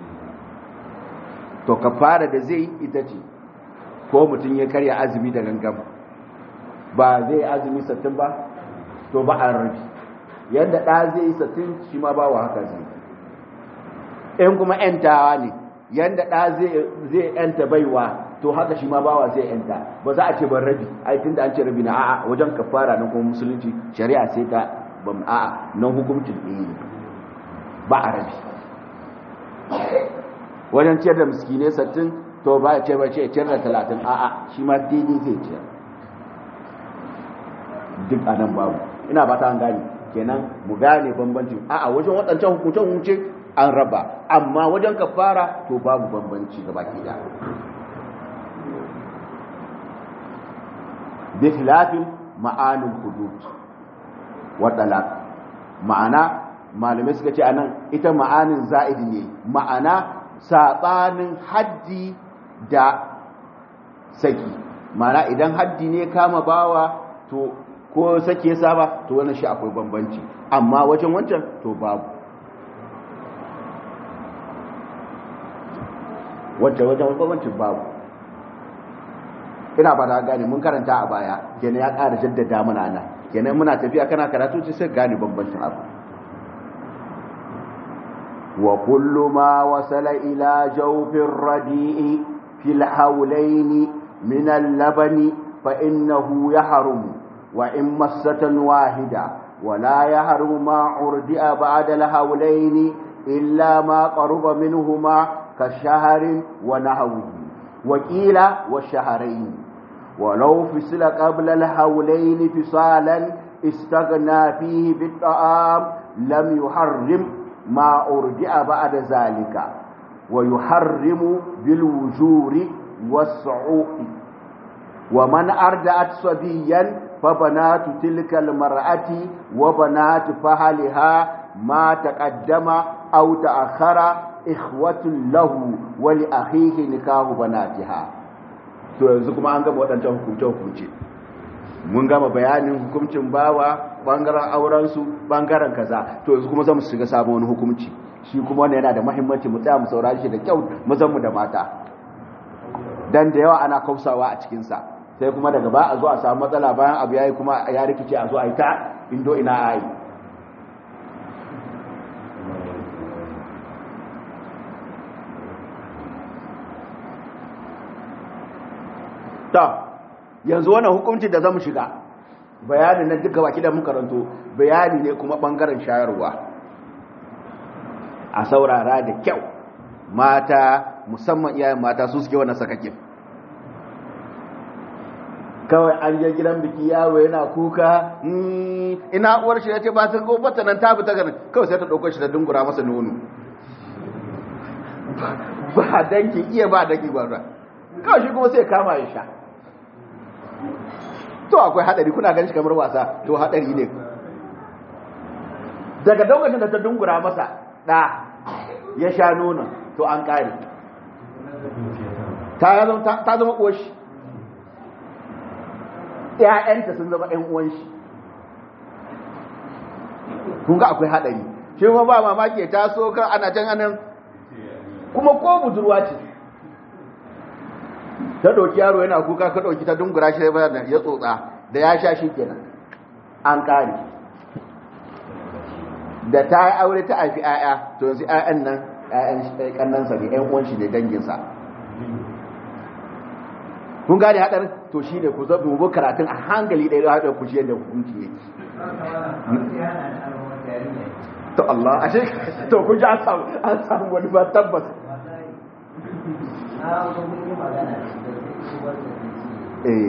to kafara da zai ita ce ko mutum ya karya azumi da gangan ba zai azumi sattin ba to ba a rabi yadda ɗa zai yi sattin shi ma ba wa haka zai in kuma ‘yantawa ne yadda ɗa zai ‘yanta baiwa to haka shi ma bawa zai ‘yanta ba za a ce ban rabi ai tun da an ce rabi na a'a wajen kafara na kuma musulunci shari'a sai ta ban a'a nan hukuncin ɗaya ba a rabi wajen ciyar da miskinai sattin to ba ya ce ba ce ciyar da talatin a'a shi ma daidai zai ciyar duk a nan babu ina ba ta gane kenan mu gane bambancin a'a wajen waɗancan hukuncen hukunce an raba amma wajen kafara to babu bambanci gaba ke da bi khilafin ma'anin hudud wa talaq ma'ana malamai suka ce anan ita ma'anin za'id ne ma'ana saɓanin haddi da saki mana idan haddi ne kama bawa to ko sake saba to wannan shi akwai bambanci amma wajen wancan to babu wacce wajen bambancin babu ina ba da gane mun karanta a baya kenan ya ƙara jaddada mana nan kenan muna tafiya kana karatu sai gane bambancin abu وكل ما وصل إلى جوف الرديء في الحولين من اللبن فإنه يحرم وإن مسة واحدة ولا يحرم ما عردئ بعد الهولين إلا ما قرب منهما كالشهر ونحوه وقيل والشهرين ولو فصل قبل الهولين فصالا استغنى فيه بالطعام لم يحرم ما أرجع بعد ذلك ويحرم بالوجور والصعوق ومن أرجعت صبيا فبنات تلك المرأة وبنات فهلها ما تقدم أو تأخر إخوة له ولأخيه نكاه بناتها to yanzu kuma an gama waɗancan hukunce-hukunce mun gama bayanin hukuncin bawa ɓangaren aurensu ɓangaren kaza to yanzu kuma zamu shiga sabon wani hukunci shi kuma wannan yana da mahimmanci mu tsaya mu saurari shi da kyau mazanmu da mata dan da yawa ana kausawa a cikinsa sai kuma daga ba a zo a samu matsala bayan abu yayi kuma ya rikice a zo a yi ta indo ina a yi ta yanzu wannan hukunci da zamu shiga bayani na duka baki da muka ranto bayani ne kuma bangaren shayarwa a saurara da kyau mata musamman iyayen mata su suke wannan sakakin kawai an je gidan biki yaro yana kuka ina uwar shi ya ce ba ta gobata nan ta fita ganin kawai sai ta ɗauko shi ta dungura masa nono ba danki iya ba danki gwamna kawai shi kuma sai kama ya sha to akwai hadari kuna ganin shi kamar wasa to hadari ne daga lokacin da ta dungura masa da ya sha nonon to an kare ta zama uwar shi ‘ya'yanta sun zama ‘yan uwan shi kun ga akwai haɗari shi ma ba mamaki ya taso kan ana can anan kuma ko budurwa ce ta ɗauki yaro yana kuka ka ɗauki ta dungura shi ya tsotsa da ya sha shi kenan an ƙari da ta yi aure ta haifi ‘ya'ya to yanzu ‘ya'yan nan ‘ya'yan ƙannansa ne ‘yan uwan shi ne danginsa kun gane hadar to shi ne ku zaɓi mu karatun a hankali ɗaya da haɗar ku shi yadda hukunci yake to Allah ashe to ku ji an samu wani ba tabbas eh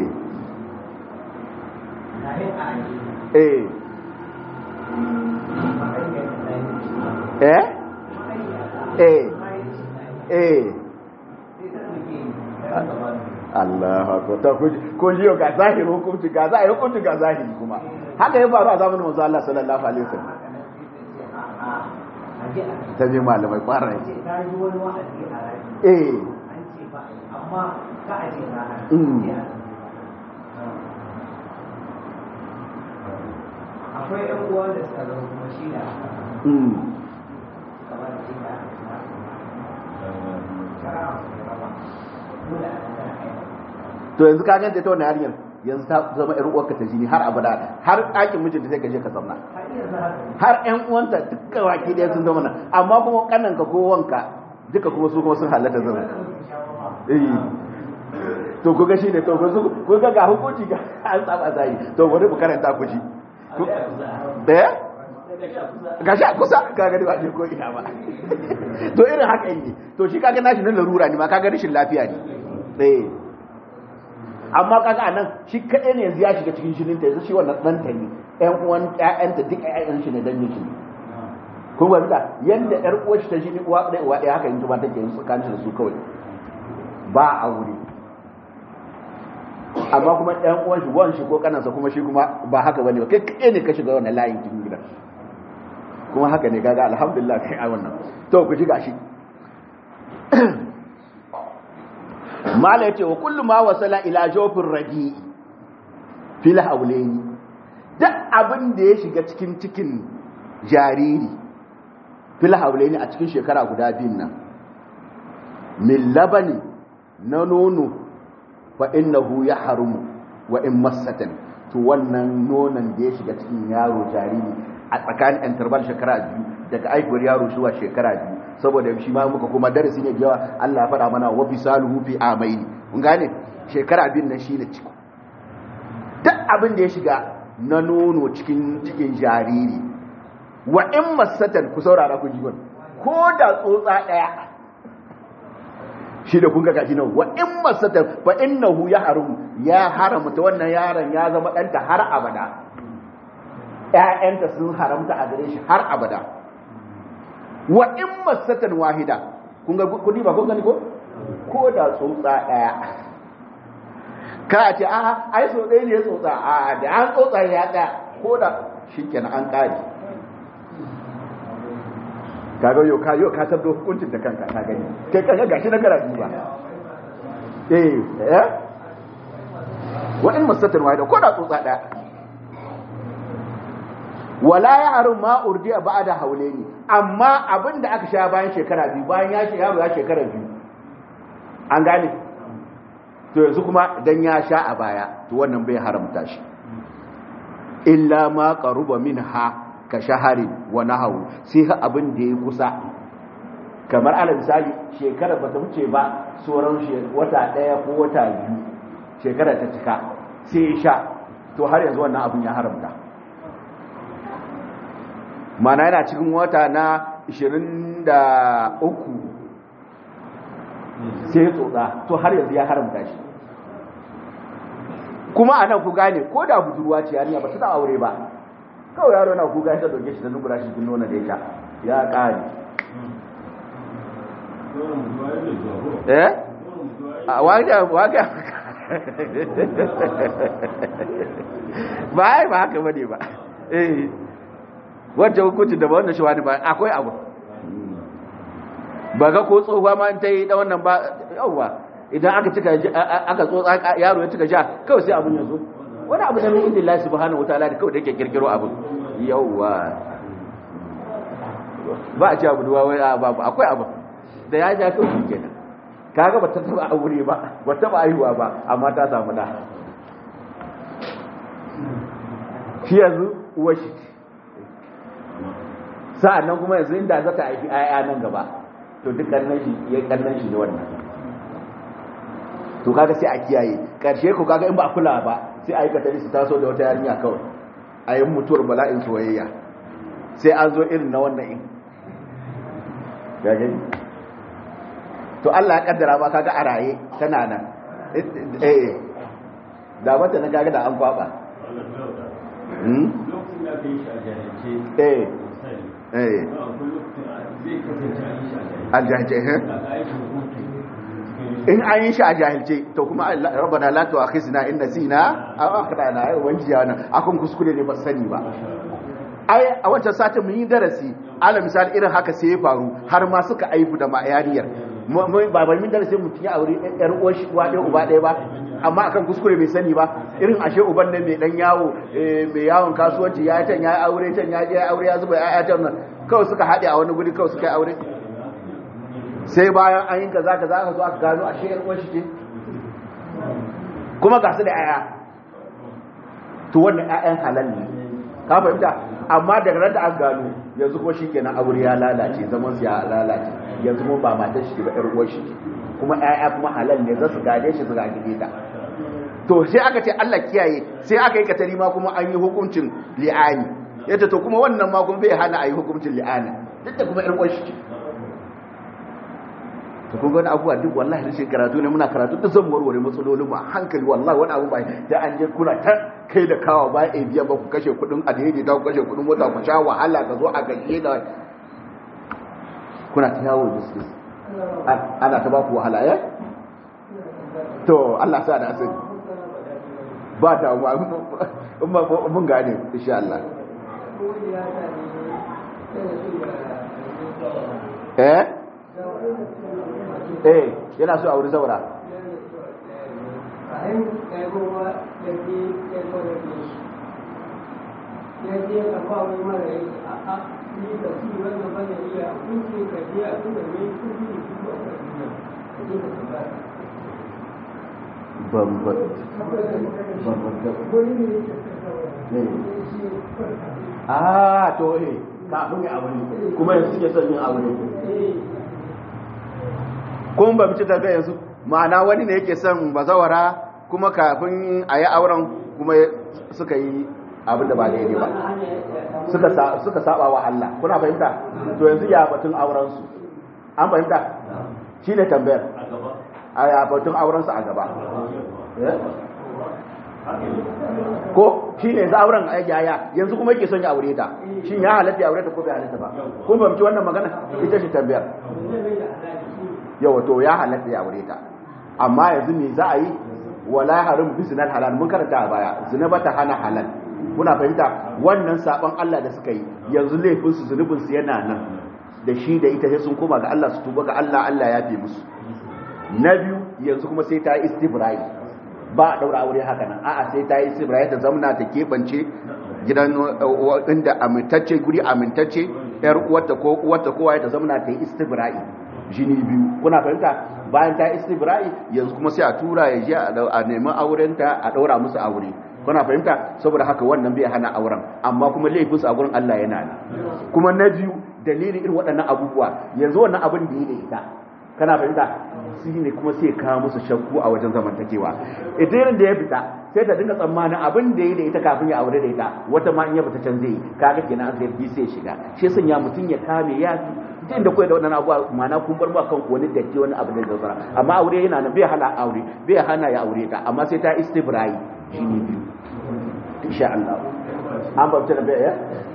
eh eh eh eh Allah ko ta ko jiyo ga zahiri hukunci ga zahiri hukunci ga zahiri kuma haka ya faru a zamanin manzo Allah sallallahu alaihi wasallam ta je malamai kwara ne eh amma ka aje na akwai yan uwa da suka zo kuma shi da kamar shi da to yanzu ka ganta ta wannan yarinyar yanzu ta zama ƴar uwarka ta jini har abada har ɗakin mijinta sai ka je ka zauna har ƴan uwanta dukkan waki ɗaya sun zama nan amma kuma kananka ko wanka duka kuma su kuma sun halatta zama eh to ku ga shi ne to ku ga ga hukunci ga an saba zai to bari mu karanta ku ji eh gashi a kusa ka gani ba je ko ina ba to irin haka ne to shi kaga nashi na larura ne ma kaga rashin lafiya ne eh amma kaga anan shi kadai ne yanzu ya shiga cikin shinin ta yanzu shi wannan dan ta ne ƴan uwan ƴaƴanta duk ƴaƴan shi ne dan shi ne kun ga da yanda ƴar uwar shi ta shi ne uwa ɗaya uwa ɗaya haka yanzu ba take yin tsakanin da su kawai ba aure amma kuma ɗan uwan shi wan shi ko kanansa kuma shi kuma ba haka bane ba kai kai ne ka shiga wannan layin cikin gidan kuma haka ne kaga alhamdulillah kai a wannan to ku ji gashi mala yace wa kullu ma wasala ila jawfir radi fil hawlaini duk abin da ya shiga cikin cikin jariri fil hawlaini a cikin shekara guda biyun nan min labani na nono fa innahu yahrumu wa in massatan to wannan nonon da ya shiga cikin yaro jariri a tsakanin interval shekara biyu daga aikwar yaro zuwa shekara biyu saboda shi ma muka kuma darasi ne yawa Allah ya faɗa mana wa bisaluhu fi amaini mun gane shekara biyun nan shine ciko duk abin da ya shiga na nono cikin cikin jariri wa in masatan ku saurara ku ji ko da tsotsa daya shi da kun ga gashi nan wa in masatan fa innahu ya harum ya haramta wannan yaron ya zama danta har abada ƴaƴanta sun haramta a gare shi har abada wa in masatan wahida kun ga kudi ba kun gani ko ko da tsotsa daya ka ce a ai so ɗaya ne tsotsa a da an tsotsa ya ɗaya ko da shikenan an ƙare kaga yau ka yau ka tabdo hukuncin da kanka ka gani kai kaga gashi na karatu ba eh eh wa in masatan wahida ko da tsotsa daya wala ya harum ma urdiya ba'da haulaini amma abinda aka sha bayan shekara biyu bayan ya shi yaro ya shekara biyu an gane to yanzu kuma dan ya sha a baya to wannan bai haramta shi illa ma qaruba minha ka shahari wa nahawu sai ha abin da ya kusa kamar ala misali shekara ba ta wuce ba sauran wata daya ko wata biyu shekara ta cika sai ya sha to har yanzu wannan abin ya haramta mana yana cikin wata na 23 sai ya tsotsa to har yanzu ya haramta shi kuma a nan ku gane ko da budurwa ce yarinya ba ta da aure ba kawai yaro na kuka ya ta doke shi da nubura shi nuna da ita ya ƙari eh a waga waga ba ai ba haka bane ba eh wacce hukunci da ba wannan shi wani ba akwai abu ba ga ko tsohuwa ma ta yi da wannan ba yauwa idan aka cika aka tsotsa yaro ya cika sha kawai sai abun ya zo wani abu da min inda Allah subhanahu wataala da kawai da yake kirkiro abin yauwa ba a ci abu duwa wai babu akwai abu da ya ja kawai shi kenan kaga ba ta taba aure ba ba ta taba aihuwa ba amma ta samu da shi yanzu uwa shi sa'an nan kuma yanzu inda za ta haifi 'ya'ya nan gaba to duk kannan shi ya kannan shi ne wannan to kaga sai a kiyaye karshe ko kaga in ba a kula ba sai a yi katari su taso da wata yarinya kawai a yi mutuwar bala'in soyayya sai an zo irin na wannan in gani to Allah ya kaddara ba kaga a raye tana nan eh da mata na kaga da an kwaba eh eh aljahilce in an yi shi a jahilce to kuma rabbana la tu'akhizna in nasina aw akhtana ai wanci yana akon kuskure ne ba sani ba ai a wancan satin mun yi darasi ala misali irin haka sai ya faru har ma suka aibu da ma'ayariyar ba ba min darasi mutum ya aure yar uwar shi uwa ɗaya uba ɗaya ba amma akan kuskure bai sani ba irin ashe uban nan mai dan yawo mai yawon kasuwanci ya can ya aure can ya je ya aure ya zuba ya can nan kawai suka haɗe a wani guri kawai suka yi aure sai bayan an yi kaza kaza aka zo aka gano a shayar uwar shi ce kuma ga su da yaya to wannan yayan halal ne ka fahimta amma daga ran da an gano yanzu ko shikenan aure ya lalace zaman su ya lalace yanzu mun ba matar shi ba yar uwar shi kuma yaya kuma halal ne za su gade shi su gade ta to sai aka ce Allah kiyaye sai aka yi katari ma kuma an yi hukuncin li'ani yace to kuma wannan ma kuma bai hana a yi hukuncin li'ani duk da kuma yar uwar shi to kun ga wani abubuwa duk wallahi rashin karatu ne muna karatu da zan warware matsalolin mu a hankali wallahi wani abu ba da an je kuna ta kai da kawa ba a biya ba ku kashe kudin alheri da ku kashe kudin mota ku sha wahala ka zo a gaje da kuna ta yawo biskis ana ta ba ku wahala ya to Allah sa da asiri ba ta mu mun gane insha Allah eh eh yana so a wuri zaura Ah, to eh, kafin ya aure, kuma yanzu suke son yin aure. kun ba mace tafiya yanzu ma'ana wani ne yake son bazawara kuma kafin a yi auren kuma suka yi abinda ba daidai ba suka suka saba wa Allah kuna fahimta to yanzu ya batun auren su an fahimta shine tambayar a ya batun auren su a gaba ko shi ne yanzu auren yaya yanzu kuma yake son ya aure ta shin ya halatta ya aure ta ko bai halatta ba kun fahimci wannan magana ita ce tambayar yawa to ya halatta ya aure ta amma yanzu me za a yi wala harim bi zinal halal mun karanta a baya zina bata hana halal kuna fahimta wannan sabon Allah da suka yi yanzu laifin su zunubin su yana nan da shi da ita sai sun koma ga Allah su tuba ga Allah Allah ya fi musu na biyu yanzu kuma sai ta yi istibrai ba a daura aure haka nan a'a sai ta yi istibrai ta zamna ta kebance gidan inda amintacce guri amintacce yar uwarta ko uwarta kowa ta zamna ta yi istibrai jini biyu kuna fahimta bayan ta istibrai yanzu kuma sai a tura ya je a nemi aurenta a daura musu aure kuna fahimta saboda haka wannan bai hana auren amma kuma laifinsu a gurin Allah yana nan kuma na biyu dalilin irin waɗannan abubuwa yanzu wannan abin da yi da ita kana fahimta shi ne kuma sai kawo musu shakku a wajen zamantakewa idan da ya fita sai ta dinga tsammanin abin da ya da ita kafin ya aure da ita wata ma in ya fita can zai yi kaga kenan sai bi sai shiga shi sun ya mutun ya kame ya duk da koyar da wannan abuwa mana kun bar ba kan wani datti wani abu da zai amma aure yana nan bai hana aure bai hana ya aure ta amma sai ta istibrai shi ne biyu insha Allah an babta da bai ya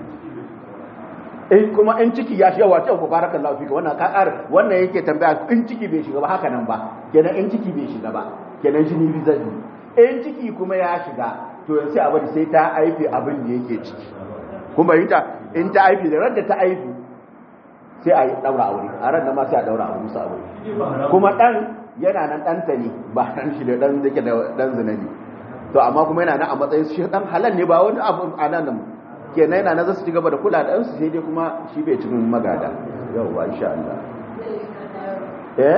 in kuma in ciki ya shiga wace ku barakallahu fika wannan ka ƙara wannan yake tambaya in ciki bai shiga ba haka nan ba kenan in ciki bai shiga ba kenan jini bi zai in ciki kuma ya shiga to yanzu a bari sai ta aife abin da yake ciki kuma yi ta in ta aife da ran da ta aife sai a yi daura aure a ran da ma sai a daura aure musu aure kuma dan yana nan ɗanta ne ba dan shi da dan zake da dan zina ne to amma kuma yana nan a matsayin shi dan halal ne ba wani abu a nan kenan yana na za su ci gaba da kula da ɗansu sai dai kuma shi bai cikin magada yauwa insha Allah eh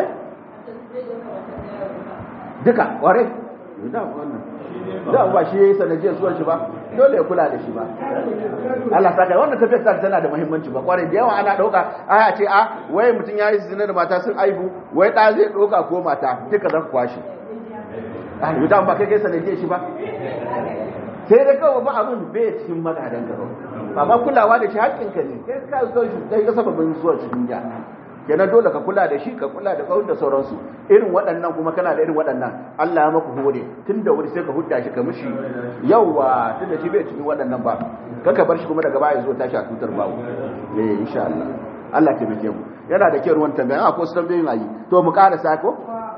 duka kware da wannan da ba shi yayi sanadiyar suwar shi ba dole ya kula da shi ba Allah saka wannan tafiyar ta tana da muhimmanci ba kware da yawa ana dauka aya ce a wai mutun yayi zina da mata sun aibu wai da zai doka ko mata duka zan kwashi ah yudan ba kai kai sanadiyar shi ba sai da kawai ba abin bai cikin magadan ka ba amma kulawa da shi haƙƙinka ne kai ka so shi kai ka sababin zuwa cikin ja kenan dole ka kula da shi ka kula da kawai da sauransu irin waɗannan kuma kana da irin waɗannan Allah ya maku hore tun da wuri sai ka hudda shi ka mishi yawa tun da shi bai cikin waɗannan ba kaka bar shi kuma daga baya zo tashi a tutar babu eh insha Allah Allah ke bike mu yana da kyau ruwan tambaya a ko su tambayoyin ayi to mu ƙara ko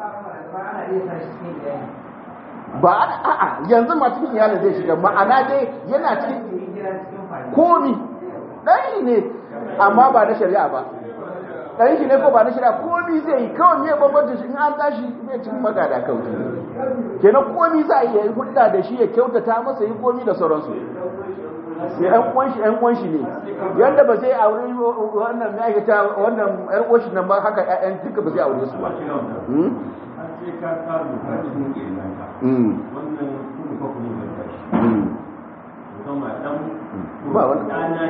ba a'a yanzu ma cikin iyalin zai shiga ma'ana dai yana cikin komi ɗan ne amma ba na shari'a ba ɗan shi ne ko ba na shari'a komi zai yi kawai ne bambanci shi in an tashi zai cikin magada kawai kenan komi za a yi hudda da shi ya kyautata masa yi komi da sauransu sai ɗan uwan shi ɗan uwan shi ne yanda ba zai aure wannan mai aikata wannan ƴan uwan shi nan ba haka ƴaƴan duka ba zai aure su ba ba wani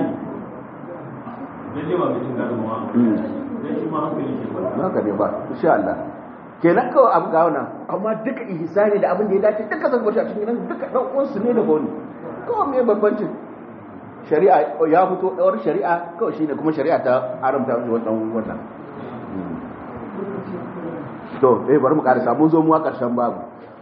haka ne ba insha Allah kenan kawai abu ga wannan amma duka ihsani da abin da ya dace duka zan gwashi a cikin gidan duka dan uwansu ne da goni kawai me bambancin shari'a ya fito dawar shari'a kawai shine kuma shari'a ta haramta wannan wannan to eh bari mu karasa mun zo mu a karshen babu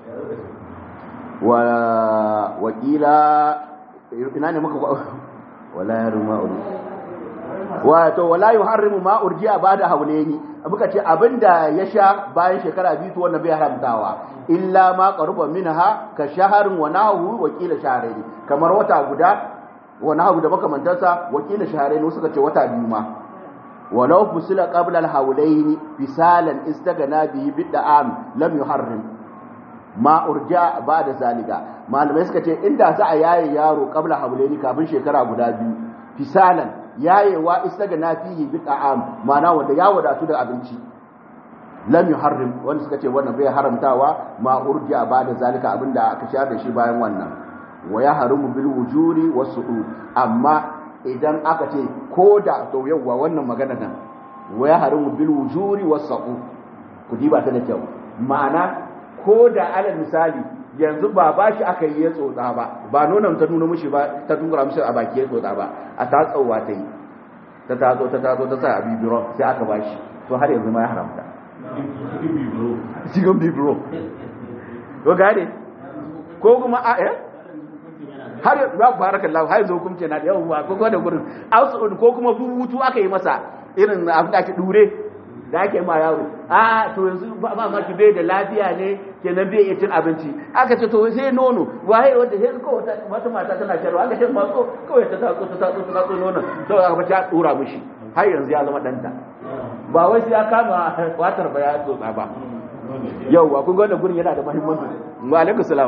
wa wakila ina ne muka wala yarma wato wala yuharrimu ma urji'a ba'da hawlaini muka ce abinda ya sha bayan shekara biyu to wannan bai haramtawa illa ma qaruba minha ka shaharin wa nahu wakila shahrayn kamar wata guda wa nahu da makamantarsa wakila shahrayn suka ce wata biyu ma walau fusila qabla al-hawlaini fisalan istagana bihi bid'am lam yuharrim ma urja ba'da zalika malamai suka ce inda za a yaye yaro qabla hawlaini kafin shekara guda biyu fisalan yayewa istagana fihi bi ta'am ma'ana wanda ya wadatu da abinci lam yuharrim wanda suka ce wannan bai haramtawa ma urja ba'da zalika abinda aka shayar da shi bayan wannan wa ya harimu bil wujuri wasu'u amma idan aka ce ko da to yawa wannan magana nan wa ya harimu bil wujuri wasu'u ku diba ta da kyau ma'ana ko da alal misali yanzu ba ba shi aka yi ya tsotsa ba ba nonon ta nuna mishi ba ta dungura mishi a baki ya tsotsa ba a tatsowa ta yi ta tatso ta tatso ta sa a bibiro sai aka ba shi to har yanzu ma ya haramta cikin bibiro ko gane ko kuma a eh har ya barakallahu har yanzu hukunci na da yawan ba ko da gurin ausu ko kuma bubutu aka yi masa irin abin da ake dure da ake ma yaro a to yanzu ba ma ki bai da lafiya ne kenan bai iya cin abinci aka ce to sai nono waye wanda sai ko wata mata tana sharwa aka ce matso kawai ta tatso ta tatso ta tatso nono to aka ta dura mishi har yanzu ya zama danta ba wai sai ya kama watar ba ya tsotsa ba yauwa kun ga wannan gurin yana da muhimmanci wa alaikum salam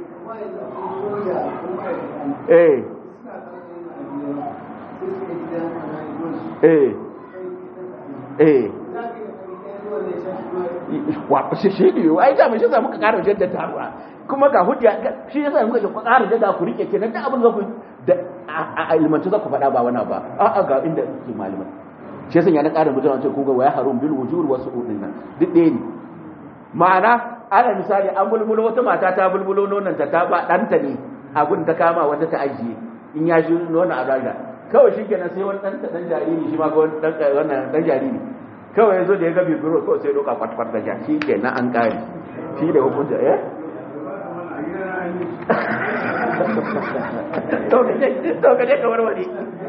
eh eh eh wa shi shi ne ai da mun shi za muka ƙara jaddada ba kuma ga hujja shi yasa muka ce ku ƙara jaddada ku rike kenan da abin da ku da a ilmanci za ku faɗa ba wani ba a a ga inda ke malaman shi yasa ya na ƙara mutum ce ku ga waya harum bil wujur wasu udin nan duk ɗaya ne ma'ana ana misali an bulbulo wata mata ta bulbulo nonon ta ta ba ɗanta ne abin ta kama wata ta ajiye in ya shi nonon a raga kawai shi kenan sai wani ɗan ɗan jariri shi ma ga wannan ɗan jariri kawai ya zo da ya gabi biro kawai sai doka kwatkwat da shi ke na an kare shi da hukunta eh to ka je ka warware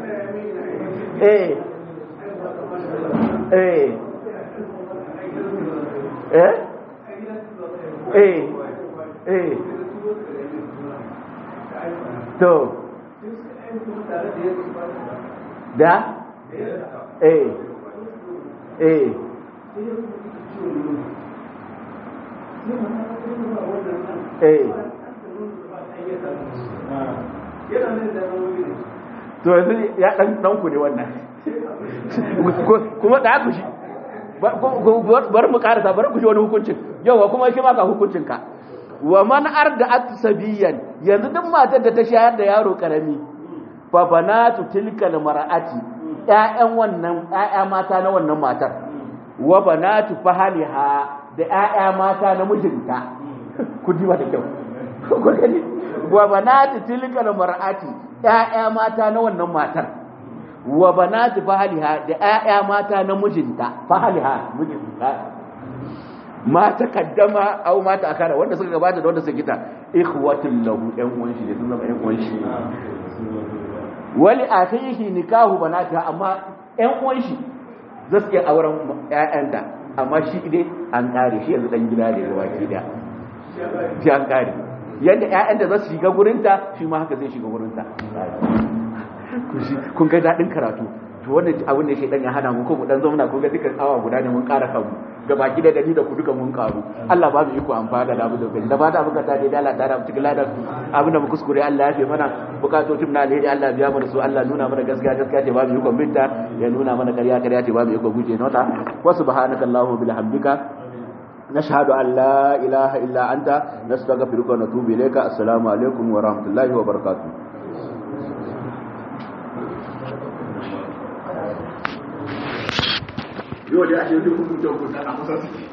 eh eh eh eh eh to da eh eh eh to yanzu ya dan dan ku ne wannan kuma da ku shi bar mu karasa bar ku shi wani hukuncin yawa kuma shi ma ka hukuncin ka wa man arda atsabiyan yanzu duk matar da ta shayar da yaro karami fa banatu tilkal mar'ati ƴaƴan wannan ƴaƴa mata na wannan matar wa banatu fahaliha da ƴaƴa mata na mijinta ku diba da kyau ku gani wa banatu tilkal mar'ati ƴaƴa mata na wannan matar wa banatu fahaliha da ƴaƴa mata na mijinta fahaliha mijinta ma ta kaddama au ma ta akara wanda suka gabata da wanda suka kita ikhwatul lahu ƴan uwan shi da sun zama ƴan uwan shi wali akhihi nikahu banatiha amma ƴan uwan shi za su iya auren ƴaƴanta amma shi dai an kare shi yanzu dan gida ne gaba ki da shi an kare yadda ƴaƴan da za su shiga gurinta shi ma haka zai shiga gurinta kun ga daɗin karatu to wannan abin da shaidan ya hana mu ko mu dan zauna ko ga dukkan awa guda ne mun ƙara kanmu ga baki da dani da ku duka mun karu Allah ba mu iko amfana da abu da kai da ba da muka tare da Allah ta rabu cikin ladan abin da mu kuskure Allah ya fi mana bukatocin na alheri Allah biya mana su Allah nuna mana gaskiya gaskiya ce ba mu iko binta ya nuna mana ƙarya ƙarya ce ba mu iko guje nota wa subhanaka allahumma bihamdika نشهد أن لا إله إلا أنت نستغفرك ونتوب إليك السلام عليكم ورحمة الله وبركاته yau da ake yi hukunta hukunta a kusa